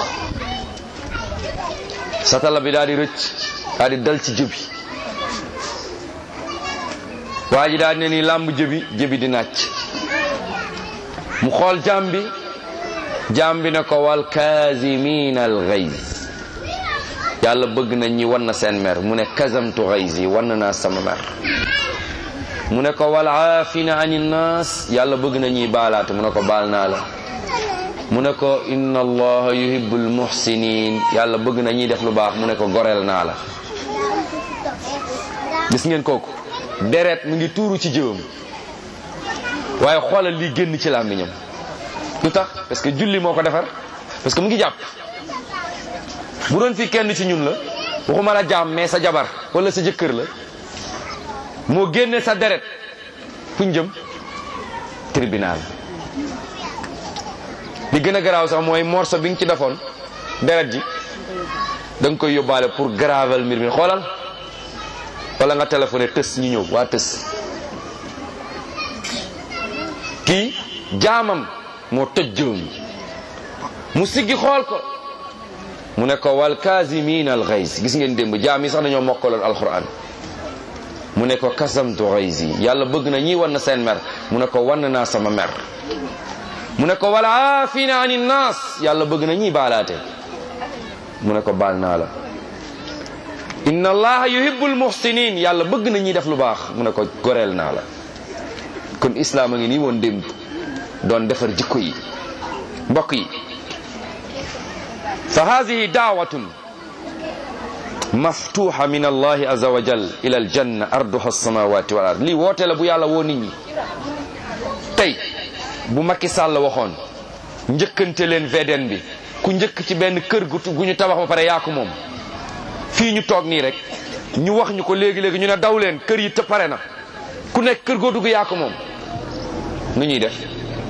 satala bi daal di rëcc daal di dal ci jëbi waa ji daal di ne nii làmb jëbi jëbi di nàcc mu xool jaam bi jaam bi ne ko wal kaazimiina al ghayz yàlla bëgg na ñi wan na seen mer mu ne kazamtu ghayz yi wan naa sama mer mu ne ko wal aafina ani nnaas yàlla bëgg na ñuy baalaate mu ne ko baal naa la mu ne ko inna allaha yuhibbul muhsinin yàlla bëgg na ñuy def lu baax mu ne ko goreel naa la gis ngeen kooku deret mu ngi tuuru ci jëwam waaye xoolal li génn ci làmmiñam lu tax parce que julli moo ko defar parce que mu ngi jàpp bu doon fii kenn ci ñun la waxuma la jaam mais sa jabar wala sa jëkkër la moo génne sa deret fuñ jëm tribunal li gën a garaaw sax mooy morceau bi nga ci defoon deret ji da nga koy yóbbaale pour gravel mbir mi xoolal wala nga téléphoné tës ñu ñëw waa tës kii jaamam moo tëj jëwam mu siggi xool ko mu ne ko wal kaasimin al xays gis ngeen démb jaam yi sax dañoo mokkaloon alquran mu ne ko kasamtu xaysi yàlla bëgg na ñi wan na seen mer mu ne ko wan naa sama mer mu ne ko wal aafina ani naas yàlla bëgg na ñi baalaate mu ne ko baal naa la inna allaha yuhibbul muhsinin yàlla bëgg na ñi def lu baax mu ne ko goreel naa la kon islaam a ngi nii woon démb doon defar jikko yi mbokk yi fa hadihi daawatun maftuha min allahi aza wa jal ila aljanna arduha alsamawati wal ard lii woote la bu yàlla woo nit ñi tey bu Macky Sall waxoon njëkkante leen VDN bi ku njëkk ci benn kër gu gu ñu tabax ba pare yaa ko moom fii ñu toog nii rek ñu wax ñu ko léegi-léegi ñu ne daw leen kër yi te pare na ku nekk kër goo dugg yaa ko moom nu ñuy def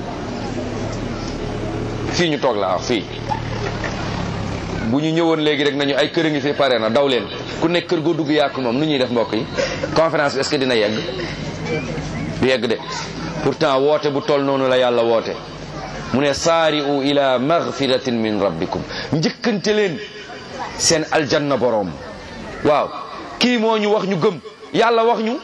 fii ñu toog laa wax fii bu ñu ñëwoon léegi rek nañu ay kër a ngi fi pare na daw leen ku nekk kër goo dugg yaa ko moom nu ñuy def mbokk yi conférence bi est-ce que dina yegg du yegg de pourtant woote bu toll noonu la yàlla woote mu ne saari'u ila maghfiratin min rabbikum njëkkante leen seen aljanna boroom waaw kii moo ñu wax ñu gëm yàlla wax ñu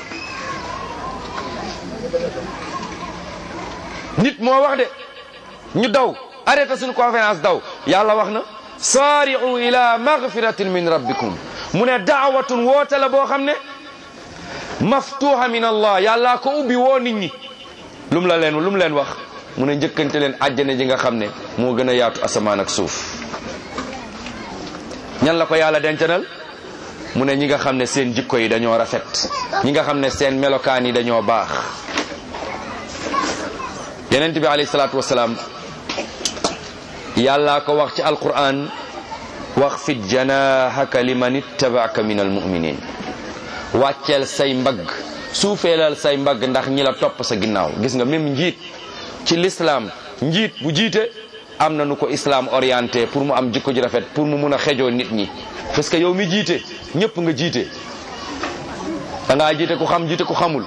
nit moo wax de ñu daw arrêté suñu conférence daw yàlla wax na saari'u ila maghfiratin min rabbikum mu ne daawatun woote la boo xam ne maftuha min allah yàlla ko ubbi woo nit ñi lu mu la leen lu mu leen wax mu ne njëkkante leen àjjana ji nga xam ne moo gën a yaatu asamaan ak suuf ñan la ko yàlla dencanal mu ne ñi nga xam ne seen jikko yi dañoo rafet ñi nga xam ne seen melokaan yi dañoo baax yenent bi alayhi salaatu wasalaam yàllaa ko wax ci alquran wax fit janahaka liman ittabaaka min almuminin wàcceel say mbagg suufeelal say mbagg ndax ñi la topp sa ginnaaw gis nga même njiit ci l'islam njiit bu jiite am na nu ko islam orienté pour mu am jikko ji rafet pour mu mun a xejoo nit ñi parce que yow mi jiite ñëpp nga jiite da ngaa jiite ku xam jiite ku xamul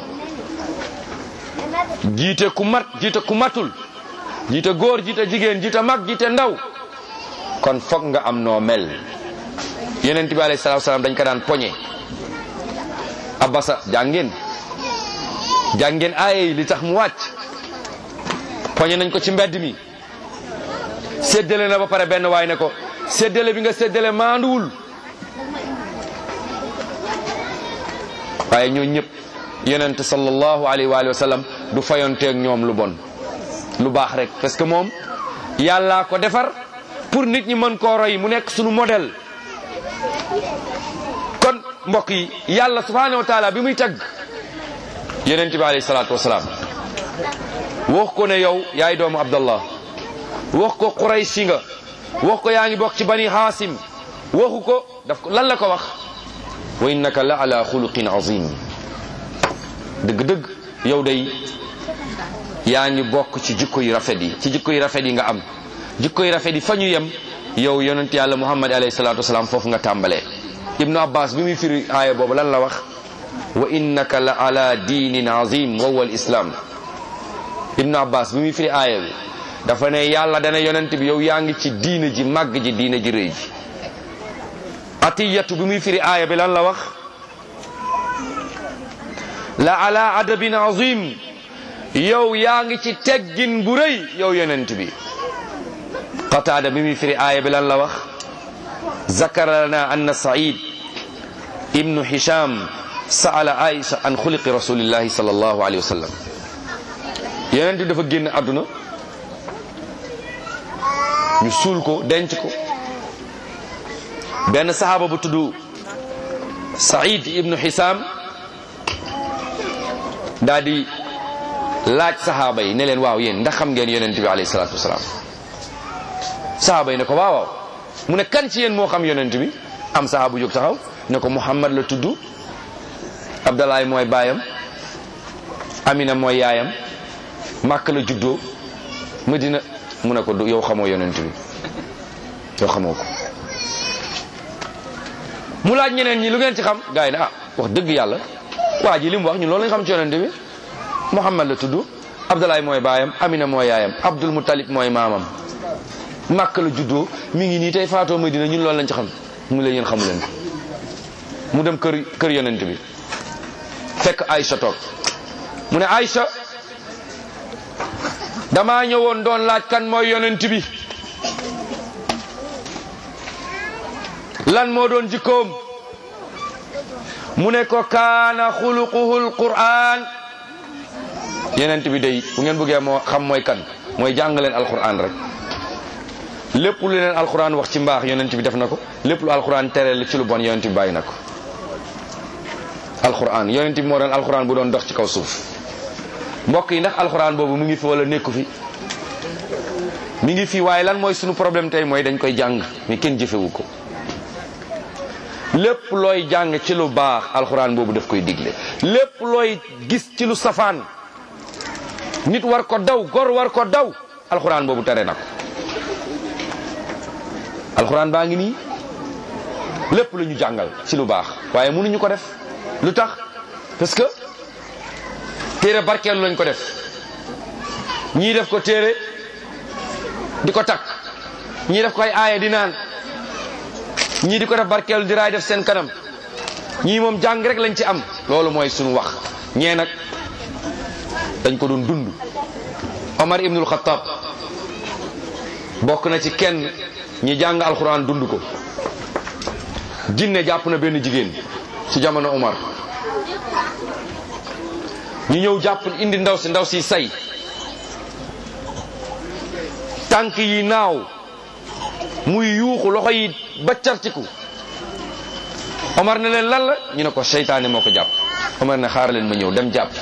jiite ku mat jiite ku matul jiite góor jiite jigéen jiite mag jiite ndaw kon foog nga am noo mel yeneen bi alayhi salaatu salaam dañ ko daan poñe abasa jàngeen jàngeen aaye li tax mu wàcc poñe nañ ko ci mbedd mi séddale na ba pare benn waay ne ko séddale bi nga séddale maanduwul waaye ñoo ñëpp yonent sallallahu alayhi wa sallam du fayonteeg ñoom lu bon lu baax rek parce que moom yàllaa ko defar pour nit ñi mën koo roy mu nekk sunu modèle kon mbokk yi yàlla subhanahu wa taala bi muy tagg yonent bi alayhi salaatu wasalaam wax ko ne yow yaay doomu abdallah wax ko qurayshi nga wax ko yaa ngi bokk ci bani haasim waxu ko daf ko lan la ko wax wa innaka la ala xuluqin azim dëgg-dëgg yow day yaa ngi bokk ci jikko yu rafet yi ci jikko yu rafet yi nga am jikko yu rafet yi fa ñu yem yow yonent yàlla muhammad alayhi salatu wasalaam foofu nga tàmbalee ibnu abbas bi muy firi aaya boobu lan la wax wa innaka la ala diinin azim wa huwa al islam ibnu abbas bi muy firi aaya bi dafa ne yàlla dana yonent bi yow yaa ngi ci diina ji màgg ji diina ji rëy ji atiyatu bi muy firi aaya bi lan la wax la ala adabin azim yow yaa ngi ci teggin bu rëy yow yonent bi qataada bi muy firi aaya bi lan la wax zakara lana anna said ibnu hisham saala aïcha an xuliqi rasulillahi sallallahu alayhi wa sallam yonent bi dafa génn àdduna ñu suul ko denc ko benn sahaaba bu tudd saïd ibnu xisaam daa di laaj sahaaba yi ne leen waaw yéen ndax xam ngeen yonent bi alayhi salaatu wasalaam sahaaba yi ne ko waaw waaw mu ne kan ci yéen moo xam yonent bi am sahaaba jóg taxaw ne ko muhammad la tudd abdalaay mooy baayam amina mooy yaayam màkk la juddoo madina mu ne ko du yow xamoo yonent bi yow xamoo ko mu laaj ñeneen ñi lu ngeen ci xam gars yi ne ah wax dëgg yàlla waa ji li mu wax ñun loolu lañ xam ci yonent bi muhammad la tudd abdalaay mooy baayam amina mooy yaayam abdul mutalib mooy maamam màkk la juddoo mi ngi nii tey faatoo madina ñun loolu lañ ci xam mu la yéen xamu leen ko mu dem kër kër yonent bi fekk Aïcha toog mu ne Aïcha damaa ñëwoon doon laaj kan mooy yonent bi lan moo doon jikkoom mu ne ko kaana xuluquhul qur'an yonent bi day bu ngeen bëggee moo xam mooy kan mooy jàng leen alquran rek lépp lu leen alquran wax ci mbaax yonent bi def na ko lépp lu alquran tere ci lu bon yonent bi bàyyi na ko alquran yonent bi moo doon alquran bu doon dox ci kaw suuf mbokk yi ndax alquran boobu mu ngi fi wala nekku fi mi ngi fi waaye lan mooy sunu problème tey mooy dañ koy jàng mais kenn jëfewu ko lépp looy jàng ci lu baax alquran boobu daf koy digle lépp looy gis ci lu safaan nit war ko daw gor war ko daw alquran boobu tere na ko alquran baa ngi nii lépp la ñu jàngal ci lu baax waaye mënuñu ko def lu tax parce que téere barkeelu lañ ko def ñii def ko téere di ko takk ñii def ko ay aaya di naan ñii di ko def barkeelu di raay def seen kanam ñii moom jàng rek lañ ci am loolu mooy suñu wax ñee nag dañ ko doon dund Omar ibnul Xattaab bokk na ci kenn ñi jàng alxuraan dund ko jinne jàpp na benn jigéen ci jamono Omar ñu ñëw jàpp indi ndaw si ndaw si say tànk yi naaw muy yuuxu loxo yi baccartiku Omar ne leen lan la ñu ne ko seytaane moo ko jàpp Omar ne xaar leen ma ñëw dem jàpp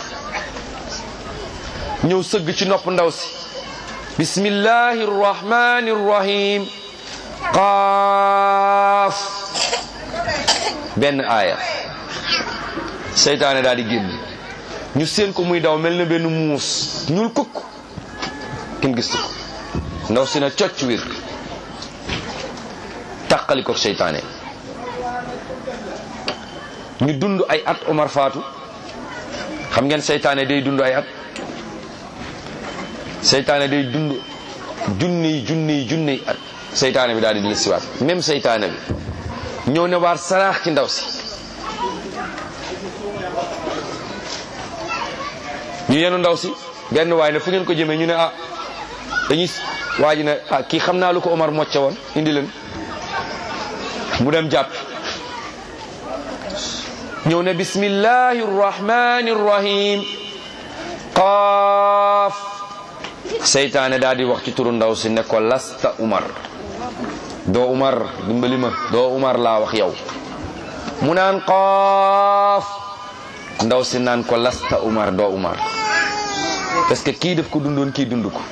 ñëw sëgg ci nopp ndaw si bismillahi rrahmani rrahim qaaf benn aaya seytaane daal di génn ñu seen ko muy daw mel na benn muus ñuul kukk kenn gistu ko ndaw si na cocc wir tàqali ko seytaane ñu dund ay at Omar faatu xam ngeen seytaane day dund ay at seytaane day dund junniy junniy junniy at seytaane bi daal di dil siwaat même seytaane bi ñëw ne waar saraax ci ndaw si ñu yenu ndaw si benn waay ne fu ngeen ko jëmee ñu ne ah dañuy waa ji ne ah kii xam naa lu ko Omar mocce woon indi leen mu dem jàpp ñëw ne bismillahi rrahmani rrahim qaaf seytaane daal di wax ci turu ndaw si ne ko lasta Umar doo Umar dimbali ma doo Umar laa wax yow mu naan qaaf ndaw si naan ko lasta Umar doo Umar parce que kii daf ko dundoon kii dund ko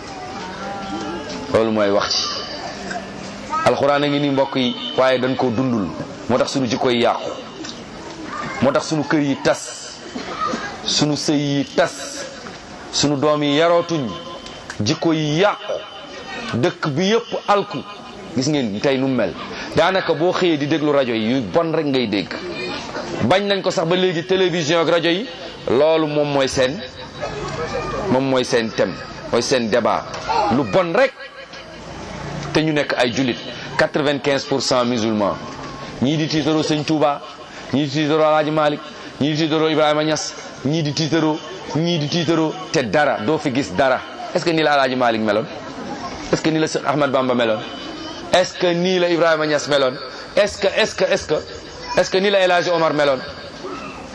loolu mooy wax ci alxuraan a ngi ni mbokk yi waaye dañ koo dundul moo tax sunu jikko yi yàqu moo tax sunu kër yi tas sunu sëy yi tas sunu doom yi yarootuñ jikko yi yàqu dëkk bi yëpp alku gis ngeen tey nu mel daanaka boo xëyee di déglu rajo yi yu bon rek ngay dégg bañ nañ ko sax ba léegi télévision ak rajo yi loolu moom mooy seen moom mooy seen thème mooy seen débat lu bon rek te ñu nekk ay jullit quatre-vingt-quinze pour cent musulmans ñii di tiitaroo sëñ Touba ñii di tiitaroo Alaaji Malik ñii di tiitaroo Ibrahima Niass ñii di tiitaroo ñii di tiitaroo te dara doo fi gis dara est-ce que nii la Alaaji Malik meloon est-ce que nii la Cheikh Ahmad Bamba meloon est-ce que nii la Ibrahima Niass meloon est-ce que est-ce que est-ce que est-ce que nii la El Hadji Omar meloon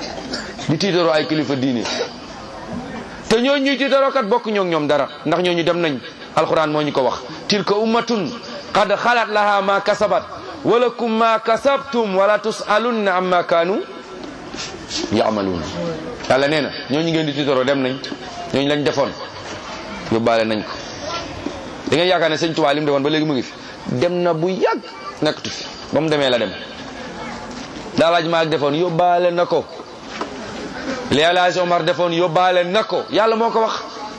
di tiitaroo ay kilifa diine te ñoo ñuy tiitaroo kat bokk ñoo ñoom dara ndax ñooñu dem nañ alquran moo ñu ko wax tilka ummatun qad xalat laha ma kasabat walakum ma kasabtum wala tusalunna amma kaanu yaamaluuna yàlla nee na ñooñu ngeen di tiitaroo dem nañ ñooñu lañ defoon yóbbaale nañ ko da ngeen yaakaar ne sëñ Tuubaa li mu defoon ba léegi mu ngi fi dem na bu yàgg nekkatu fi ba mu demee la dem daalaaj maag defoon yóbbaale na ko li Alaaji Omar defoon yóbbaale na ko yàlla moo ko wax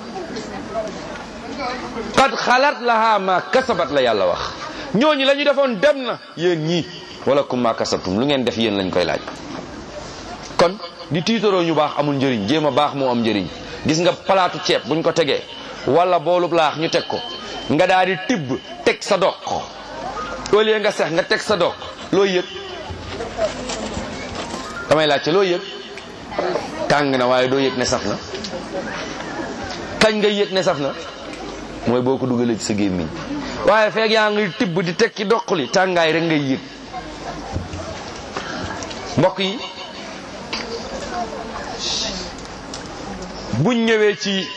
qad xalat laha ma kasabat la yàlla wax ñooñu la ñu defoon dem na yéen ñii wala kum ma kasabtum lu ngeen def yéen lañ koy laaj kon di tiitaroo ñu baax amul njëriñ jéem a baax moo am njëriñ gis nga palaatu ceeb buñ ko tegee wala boolub laax ñu teg ko nga daal di tibb teg sa doq au lieu nga sex nga teg sa doq loo yëg damay laajte loo yëg tàng na waaye doo yëg ne saf na kañ nga yëg ne saf na mooy boo ko dugalee ci sa gémmiñ waaye feeg yaa ngi tibb di teg ci doq li tàngaay rek ngay yëg mbokk yi buñ ñëwee ci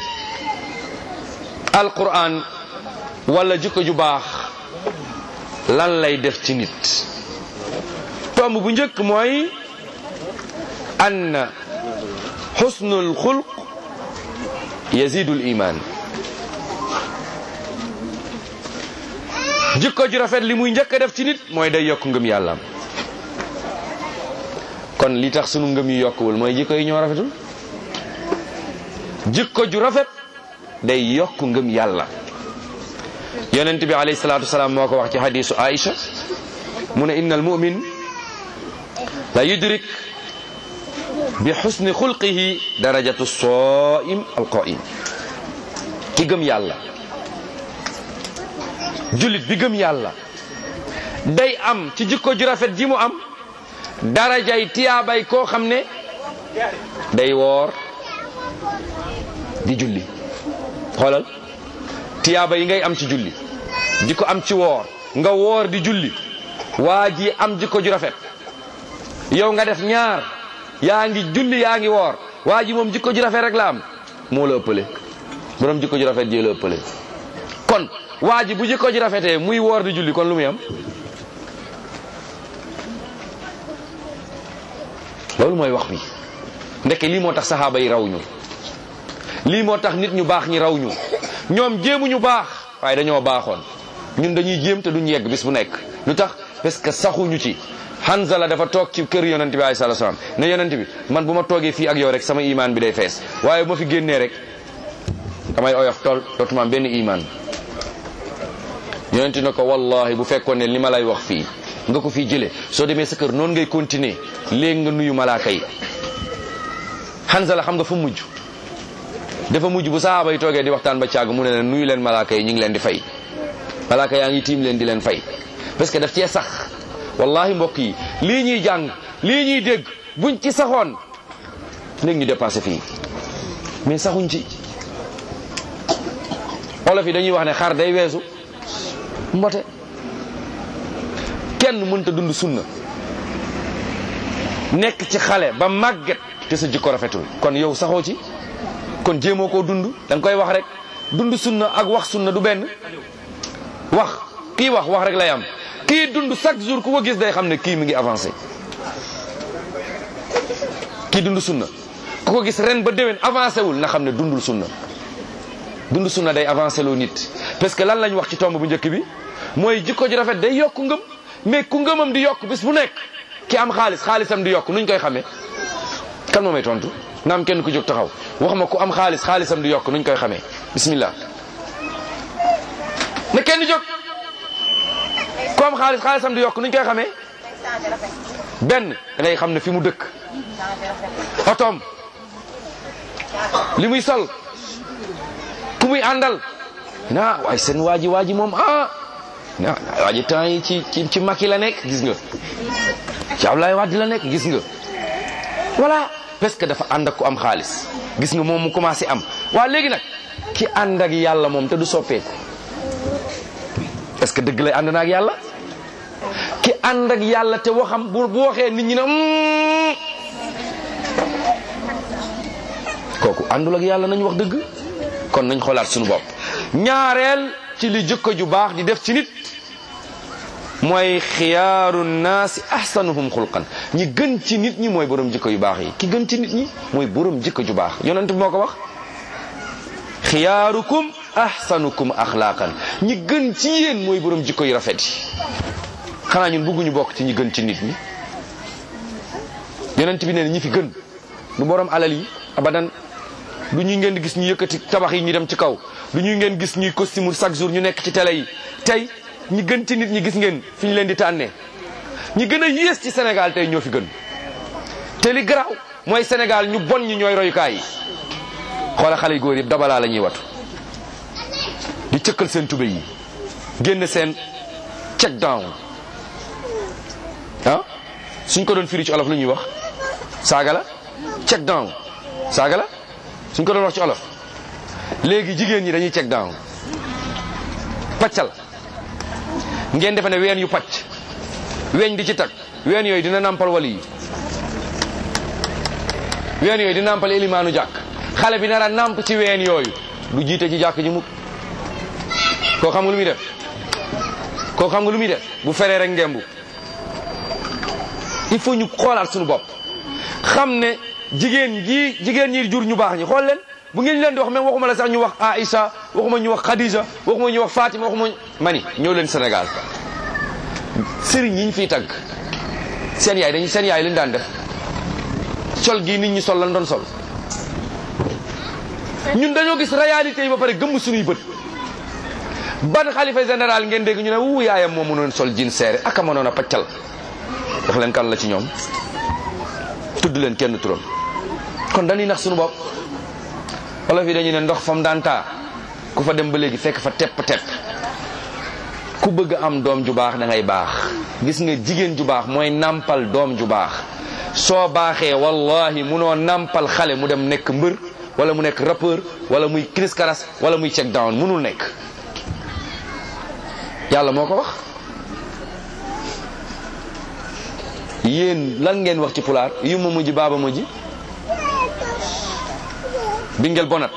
alquran wala jikko ju baax lan lay def ci nit tomb bu njëkk mooy ann xusnul xulq yazidul iman jikko ju rafet li muy njëkk a def ci nit mooy day yokk ngëm yàllaam kon li tax sunu ngëm yi yokkuwul mooy jikko yi ñoo rafetul jikko ju rafet day yokk ngëm yàlla yonent bi alayhi salaatu wasalaam moo ko wax ci hadisu Aïcha mu ne inna al mumin la yudrik bi xusni xulqihi darajatu sooim alqaim ki gëm yàlla jullit bi gëm yàlla day am ci jikko ju rafet ji mu am darajay tiyaabay koo xam ne day woor di julli xoolal tiyaaba yi ngay am ci julli di ko am ci woor nga woor di julli waa ji am jikko ju rafet yow nga def ñaar yaa ngi julli yaa ngi woor waa ji moom jikko ju rafet rek la am moo la ëppale borom jikko ju rafet jee la ëppale kon waa ji bu jikko ju rafetee muy woor di julli kon lu muy am loolu mooy wax bi ndeke lii moo tax saxaaba yi raw ñu lii moo tax nit ñu baax ñi raw ñu ñoom jéemuñu baax waaye dañoo baaxoon ñun dañuy jéem te duñ yegg bis bu nekk lu tax parce que saxuñu ci Hanzala dafa toog ci kër yonent bi alayhi salaam ne yonent bi man bu ma toogee fii ak yow rek sama imaan bi day fees waaye bu ma fi génnee rek damay oyof tool dootuma am benn imaan yonent ne ko wallahi bu fekkoon ne li ma lay wax fii nga ko fii jëlee soo demee sa kër noonu ngay continuer léegi nga nuyu malaaka yi Hanzala xam nga fu mujj dafa mujj bu sahaaba yi toogee di waxtaan ba càgg mu ne leen nuyu leen malaaka yi ñu ngi leen di fay malaaka yaa ngi tiim leen di leen fay parce que daf cee sax wallahi mbokk yi lii ñuy jàng lii ñuy dégg buñ ci saxoon léegi ñu dépassé fii mais saxuñ ci olof yi dañuy wax ne xar day weesu mbote kenn mënta dund sunna nekk ci xale ba màgget te sa jikko rafetul kon yow saxoo ci kon jéemoo koo dund da nga koy wax rek dund sunna ak wax sunna du benn wax kii wax wax rek lay am kii dund chaque jour ku ko gis day xam ne kii mi ngi avancé kii dund sunna ku ko gis ren ba déwén avancé wul na xam ne dundul sunna dund sunna day avancé loo nit parce que lan lañ wax ci tomb bu njëkk bi mooy jikko ji rafet day yokk ngëm mais ku ngëmam di yokk bis bu nekk ki am xaalis xaalisam di yokk nuñ koy xamee kan moo may tontu nga am kenn ku jóg taxaw wax ma ku am xaalis xaalisam di yokk nuñ koy xamee bismillah na kenn jóg ku am xaalis xaalisam di yokk nuñ koy xamee benn da ngay xam ne fi mu dëkk otoom li muy sol ku muy àndal na waaye seen waa ji waa ji moom ah na waa ji temps yi ci ci ci Macky la nekk gis nga ci Abdoulaye Wade la nekk gis nga voilà parce que dafa ànd ak ku am xaalis gis nga moom mu commencé am waa léegi nag ki ànd ak yàlla moom te du soppeeku est-ce que dëgg lay ànd na ak yàlla ki ànd ak yàlla te waxam bu bu waxee nit ñi ne kooku àndul ak yàlla nañ wax dëgg kon nañ xoolaat suñu bopp ñaareel ci li jikko ju baax di def ci nit mooy xiyaaru naasi ahsanuhum xulqan ñi gën ci nit ñi mooy borom jikko yu baax yi ki gën ci nit ñi mooy borom jikko ju baax yonent bi moo ko wax xiyaarukum ahsanukum axlaaqan ñi gën ci yéen mooy borom jikko yu rafet yi xanaa ñun bëgguñu bokk ci ñi gën ci nit ñi yonent bi nee na ñi fi gën du borom alal yi abadan du ñuy ngeen di gis ñu yëkkati tabax yi ñu dem ci kaw du ñuy ngeen gis ñuy costume chaque jour ñu nekk ci télé yi tey ñi gën ci nit ñi gis ngeen fi ñu leen di tànnee ñi gën a yées ci Sénégal tey ñoo fi gën te li garaaw mooy Sénégal ñu bon ñi ñooy royukaay yi xoola xale yu góor yëpp dabalaa la ñuy watu di cëkkal seen tube yi génn seen check down ah suñ ko doon firi ci olof lu ñuy wax saaga la check down saaga la suñ ko doon wax ci olof léegi jigéen ñi dañuy check down paccal ngeen defe ne ween yu pacc weñ di ci tag ween yooyu dina nàmpal wali yi ween yooyu dina nàmpal élimaanu jàkk xale bi nar a nàmp ci ween yooyu du jiite ci jàkk ji mukk koo xam nga lu muy def koo xam nga lu muy def bu feree rek ngembu il faut ñu xoolaat suñu bopp xam ne jigéen ji jigéen ñi jur ñu baax ñi xool leen bu ngeen leen di wax même waxuma la sax ñu wax Aïcha waxuma ñu wax Khadija waxuma ñu wax Fatima waxuma mani ñëw leen Sénégal sëriñ yi ñu fiy tagg seen yaay dañu seen yaay lañu daan def sol gii nit ñi sol lan doon sol ñun dañoo gis réalité yi ba pare gëmm suñuy bët ban xalifa général ngeen dégg ñu ne wu yaayam moo mënoon sol jin seere aka mënoon a paccal wax leen kan la ci ñoom tudd leen kenn turam kon dañuy nax suñu bopp wala fi dañu ne ndox fam daan taa ku fa dem ba léegi fekk fa tepp tepp ku bëgg am doom ju baax da ngay baax gis nga jigéen ju baax mooy nampal doom ju baax soo baaxee wallahi munoo nampal xale mu dem nekk mbër wala mu nekk rappeur wala muy Chris Karas wala muy check down munul nekk yàlla moo ko wax yéen lan ngeen wax ci pulaar yu ma mujj baaba mujj bingel bonat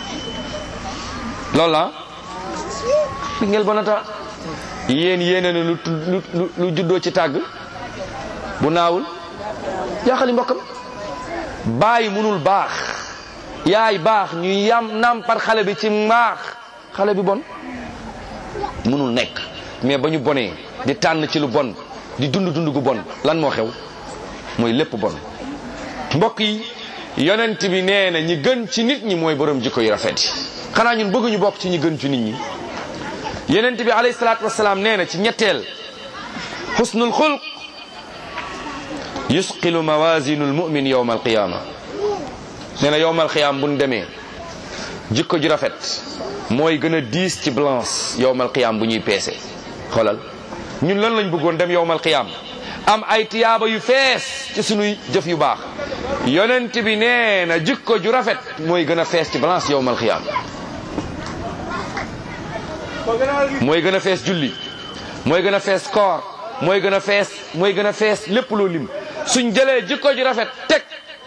loolu la bingel bonata yéen yéene na lu lu lu juddoo ci tàgg bu naawul jaaxali mbokkam bàyyi munul baax yaay baax ñu yam nampar xale bi ci mbaax xale bi bon munul nekk mais ba ñu bonee di tànn ci lu bon di dund dund gu bon lan moo xew mooy lépp bon mbokk yi yonent bi nee na ñi gën ci nit ñi mooy borom jikko yu rafet yi xanaa ñun bëgguñu bokk ci ñi gën ci nit ñi yonent bi alayhi salaatu wasalaam nee na ci ñetteel xusnul xulq yusqilu mawasinu lmumin yowma alqiyama nee na yowma alqiyama buñ demee jikko ju rafet mooy gën a diis ci balance yowma alqiyama bu ñuy peese xoolal ñun lan lañ bëggoon dem yowmal qiyaam am ay tiyaaba yu fees ci sunuy jëf yu baax yonent bi nee na jikko ju rafet mooy gën a fees ci balance yowmal qiyaam mooy gën a fees julli mooy gën a fees koor mooy gën a fees mooy gën a fees lépp loo lim suñ jëlee jikko ju rafet teg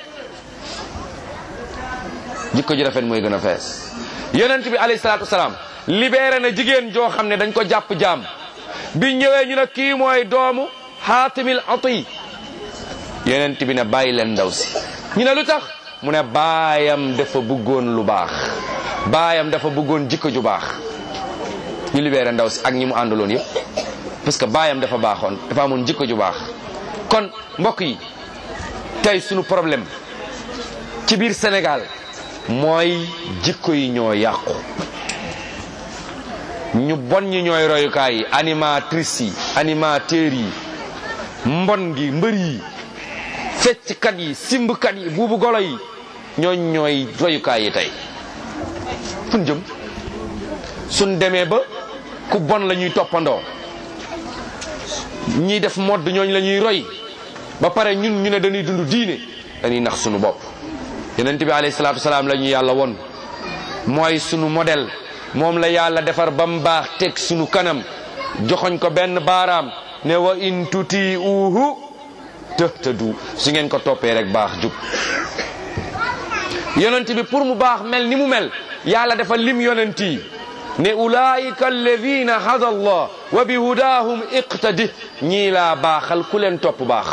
jikko ju rafet mooy gën a fees yonent bi alayhi salaatu wasalaam libéré na jigéen joo xam ne dañ ko jàpp jaam bi ñëwee ñu ne kii mooy doomu xaatimil ati yonent bi ne bàyyi leen ndaw si ñu ne lu tax mu ne baayam dafa bëggoon lu baax baayam dafa bëggoon jikko ju baax ñu libéré ndaw si ak ñi mu àndaloon yëpp parce que baayam dafa baaxoon dafa amoon jikko ju baax kon mbokk yi tey sunu problème ci biir Sénégal mooy jikko yi ñoo yàqu ñu bon ñi ñooy royukaay yi animatrice yi animateurs yi mbon gi mbër yi fecckat yi simbkat yi buubu golo yi ñooñ ñooy royukaay yi tey fun jëm suñ demee ba ku bon la ñuy toppandoo ñiy def modd ñooñ la ñuy roy ba pare ñun ñu ne dañuy dund diine dañuy nax sunu bopp yonent bi alayhi salaatu wasalaam la ñu yàlla won mooy sunu modèle moom la yàlla defar ba mu baax teg sunu kanam joxoñ ko benn baaraam ne wa in tuti uhu tëhtadu su ngeen ko toppee rek baax jub yonent bi pour mu baax mel ni mu mel yàlla dafa lim yonent yi ne ulaayika alladina hada allah wa bi hudahum iqtadi ñii laa baaxal ku leen topp baax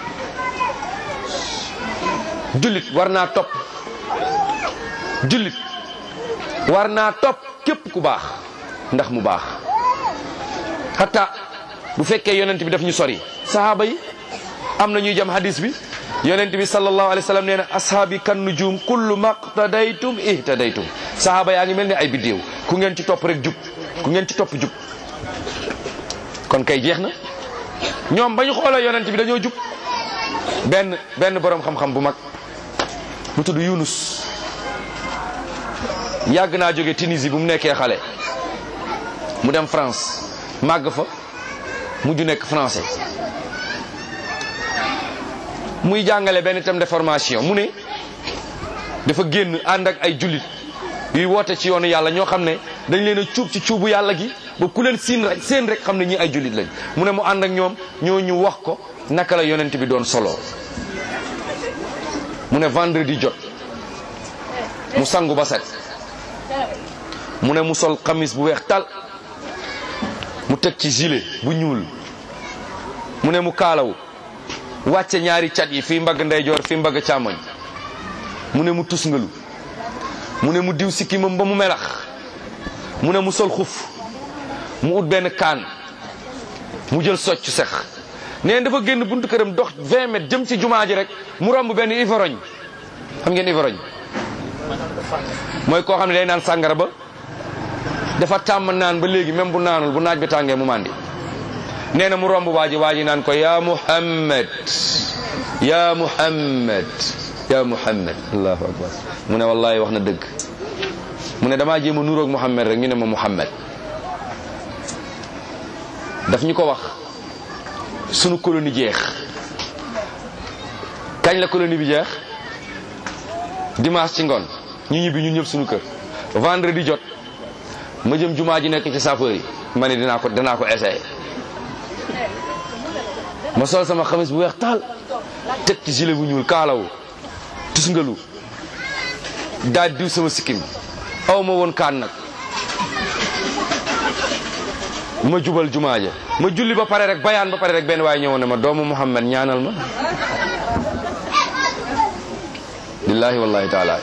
jullit war naa topp jullit war naa topp képp ku baax ndax mu baax hatta bu fekkee yonent bi daf ñu sori sahaaba yi am na ñuy jam hadis bi yonent bi sallallahu alayhi wa sallam nee na ashaabi kan nujum kullu maqtadaytum ihtadaytum sahaaba yaa ngi mel ni ay biddéew ku ngeen ci topp rek jub ku ngeen ci topp jub kon kay jeex na ñoom ba ñu xoolee yonent bi dañoo jub benn benn boroom xam-xam bu mag bu tudd Yunus yàgg naa jóge Tunisie bu mu nekkee xale mu dem France màgg fa mujj nekk français muy jàngale benn thème de formation mu ne dafa génn ànd ak ay jullit yuy woote ci yoonu yàlla ñoo xam ne dañ leen a cuub ci cuubu yàlla gi ba ku leen siin rek seen rek xam ne ñi ay jullit lañ mu ne mu ànd ak ñoom ñoo ñu wax ko naka la yonent bi doon solo mu ne vendredi jot mu sangu ba set mu ne mu sol xamis bu weex tal mu teg ci gilet bu ñuul mu ne mu kaalawu wàcce ñaari cat yi fii mbagg ndeyjoor fii mbagg càmmoñ mu ne mu tusngalu mu ne mu diw sikkimam ba mu melax mu ne mu sol xuf mu ut benn kaan mu jël soccu sex neen dafa génn buntu këram dox 20 mètres jëm ci jumaa ji rek mu romb benn ivrogne xam ngeen ivrogne mooy koo xam ne day naan sàngara ba dafa tàmm naan ba léegi même bu naanul bu naaj bi tàngee mu màndi nee na mu romb waa ji waa ji naan ko ya muhammad ya muhammad ya muhammad allahu akbar mu ne wallahi wax na dëgg mu ne damaa jéem a nuroog muhammad rek ñu ne ma muhammad daf ñu ko wax sunu colonie jeex kañ la colonie bi jeex dimanche ci ngoon ñu ñibbi ñun ñëpp sunu kër vendredi jot ma jëm jumaa ji nekk ci sapeur yi ma ne dinaa ko dinaa ko essayé ma sol sama xamis bu weex taal teg ci gilet bu ñuul kaalawu tusngalu daal diw sama sikkim aw ma woon kaan nag ma jubal jumaa ja ma julli ba pare rek bayaan ba pare rek benn waaye ñëwoon ne ma doomu Muhammad ñaanal ma billahi wallahi taala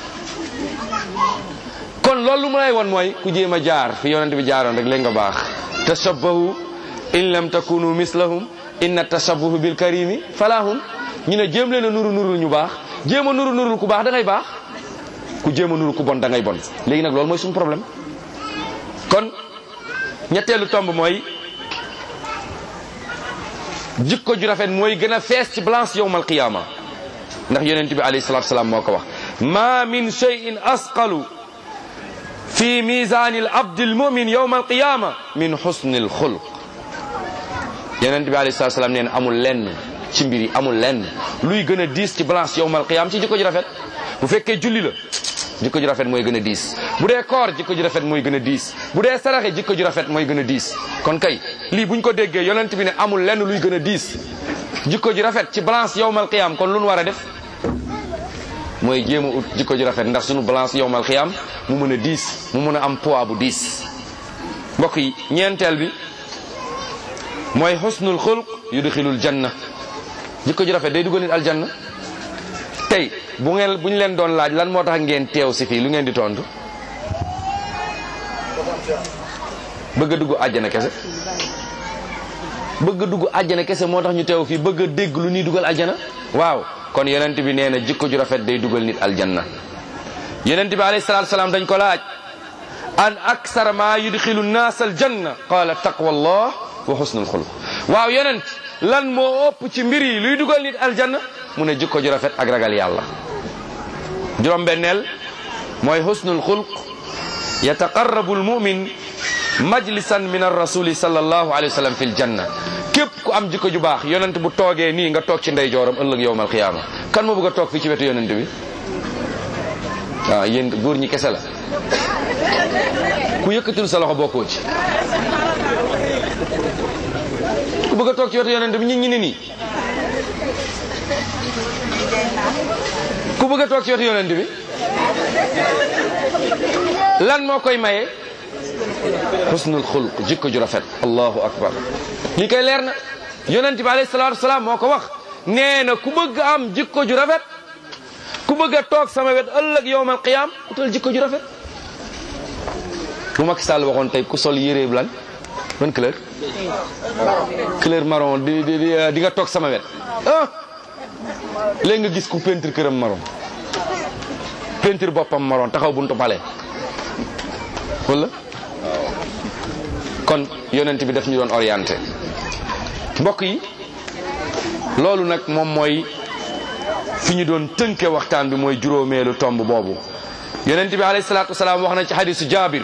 kon loolu mu lay won mooy ku jéem a jaar fi yonent bi jaaroon rek léegi nga baax tashabbahu in lam takunu mislahum inna tashabbuhu bil karimi falahum ñu ne jéem leen a nuru nurul ñu baax jéem a nuru nurul ku baax da ngay baax ku jéem a nuru ku bon da ngay bon léegi nag loolu mooy suñu problème kon ñetteelu tomb mooy jikko ju rafet mooy gën a fees ci balance yowmal qiyaama ndax yonent bi alayhi salatu salaam moo ko wax ma min cheyin asqalu fi misani al abdi al mumin yowma al qiyama min xusni al xulq yonent bi alayhi salatu salaam nee na amul lenn ci mbir yi amul lenn luy gën a diis ci balance yowma al qiyama ci jikko ju rafet bu fekkee julli la jikko ju rafet mooy gën a diis bu dee koor jikko ju rafet mooy gën a diis bu dee saraxe jikko ju rafet mooy gën a diis kon kay lii buñ ko déggee yonent bi ne amul lenn luy gën a diis jikko ju rafet ci balance yowmal qiyam kon lu nu war a def mooy jéem a ut jikko ju rafet ndax sunu balance yowmal qiyam mu mën a diis mu mën a am poids bu diis mbokk yi ñeenteel bi mooy xusnul xulq yudxilul janna jikko ju rafet day dugal nit aljanna tey bu ngeen bu ñu leen doon laaj lan moo tax ngeen teew si fii lu ngeen di tontu bëgg a dugg àjjana kese bëgg a dugg àjjana kese moo tax ñu teew fii bëgg a dégg lu ñuy dugal àjjana waaw kon yonent bi nee na jikko ju rafet day dugal nit aljanna yonent bi alayhi salaatu salaam dañ ko laaj an aksara ma yudxilu nnaas aljanna qaala taqwallah wa xusnul xuluq waaw yonent lan moo ëpp ci mbir yi luy dugal nit aljanna mu ne jikko ju rafet ak ragal yàlla juróom-benneel mooy husnul xulq yataqarrabu almumin majlisan min arrasuli sallallahu alayhi wa sallam fi ljanna képp ku am jikko ju baax yonent bu toogee nii nga toog ci ndeyjooram ëllëg yowmal qiyaama kan moo bëgg a toog fii ci wetu yonent bi waaw yéen góor ñi kese la ku yëkkatul sa loxo bokkoo ci ku bëgg a toog ci wetu yonent bi ñi ñi ni nii ku bëgg a toog ci wetu yonent bi lan moo koy maye husnul xulq jikko ju rafet allahu akbar lii koy leer na yonent bi alayhi salaatu wasalaam moo ko wax nee na ku bëgg am jikko ju rafet ku bëgg a toog sama wet ëllëg yowmal qiyaam utal jikko ju rafet bu Macky Sall waxoon tey ku sol yére lan ban couleur couleur marron di di di nga toog sama wet ah léegi nga gis ku peinture këram marron peinture boppam marron taxaw buntu palais wala kon yonent bi daf ñu doon orienté mbokk yi loolu nag moom mooy fi ñu doon tënke waxtaan bi mooy juróomeelu tomb boobu yonent bi alayhi salaatu wasalaam wax na ci hadisu jabir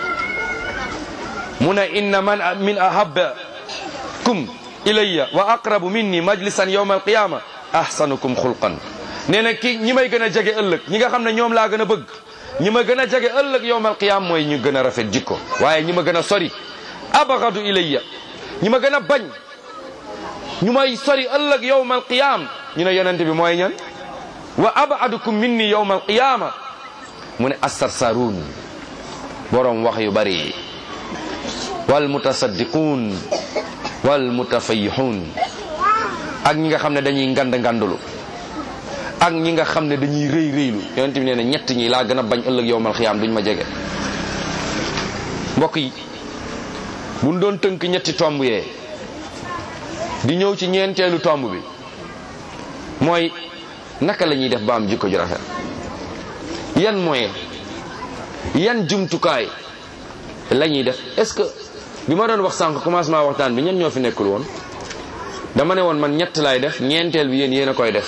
mu ne inna man min ahabbakum ilayya wa aqrabu minni majlisan yawma alqiyama ahsanukum xulqan nee na ki ñi may gën a jege ëllëg ñi nga xam ne ñoom laa gën a bëgg ñi ma gën a jege ëllëg yawmal qiyam mooy ñu gën a rafet jikko waaye ñi ma gën a sori abagadu ilayya ñi ma gën a bañ ñu may sori ëllëg yawmal qiyam ñu ne yonent bi mooy ñan wa abadukum minni yawmal qiyama mu ne assarsaruun borom wax yu bari wal mutasaddiquun wal mutafayixuun ak ñi nga xam ne dañuy ngand ngandulu ak ñi nga xam ne dañuy rëy rëylu yonent bi nee na ñett ñi laa gën a bañ ëllëg yowmal xiyaam duñ ma jege mbokk yi buñ doon tënk ñetti tomb yee di ñëw ci ñeenteelu tomb bi mooy naka la ñuy def ba am jikko ju rafet yan moyen yan jumtukaay la ñuy def est-ce que bi ma doon wax sànq commencement waxtaan bi ñen ñoo fi nekkul woon dama ne woon man ñett laay def ñeenteel bi yéen yéen a koy def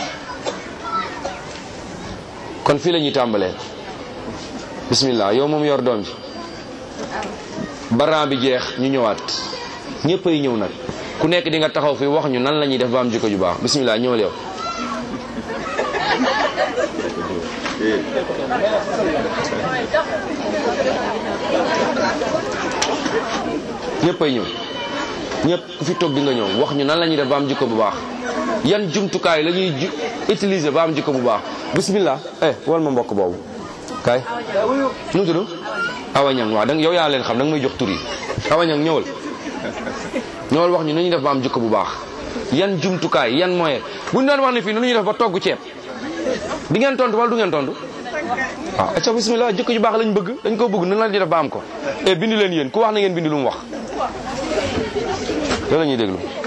kon fii la ñuy tàmbalee bismillah yow moom yor doom ji baran bi jeex ñu ñëwaat ñëpp ay ñëw nag ku nekk di nga taxaw fii wax ñu nan la ñuy def ba am jikko ju baax bismillah ñëwal yow ñëpp ay ñëw ñëpp ku fi toog di nga ñëw wax ñu nan la ñuy def ba am jikko bu baax yan jumtukaay la ñuy ju utiliser ba am jikko bu baax bismillah eh wal ma mbokk boobu kay nu mu tudd awa ñang waaw danga yow yaa leen xam danga may jox tur yi awa ñang ñëwal ñëwal wax ñu nu ñuy def ba am jikko bu baax yan jumtukaay yan moyen bu ñu doon wax ne fii nu ñuy def ba togg ceeb di ngeen tontu wala du ngeen tontu waaw acca bismillah jikko ju baax lañ bëgg dañ ko bëgg nan la ñuy def ba am ko e bindi leen yéen ku wax na ngeen bindi lu mu wax loolu la ñuy déglu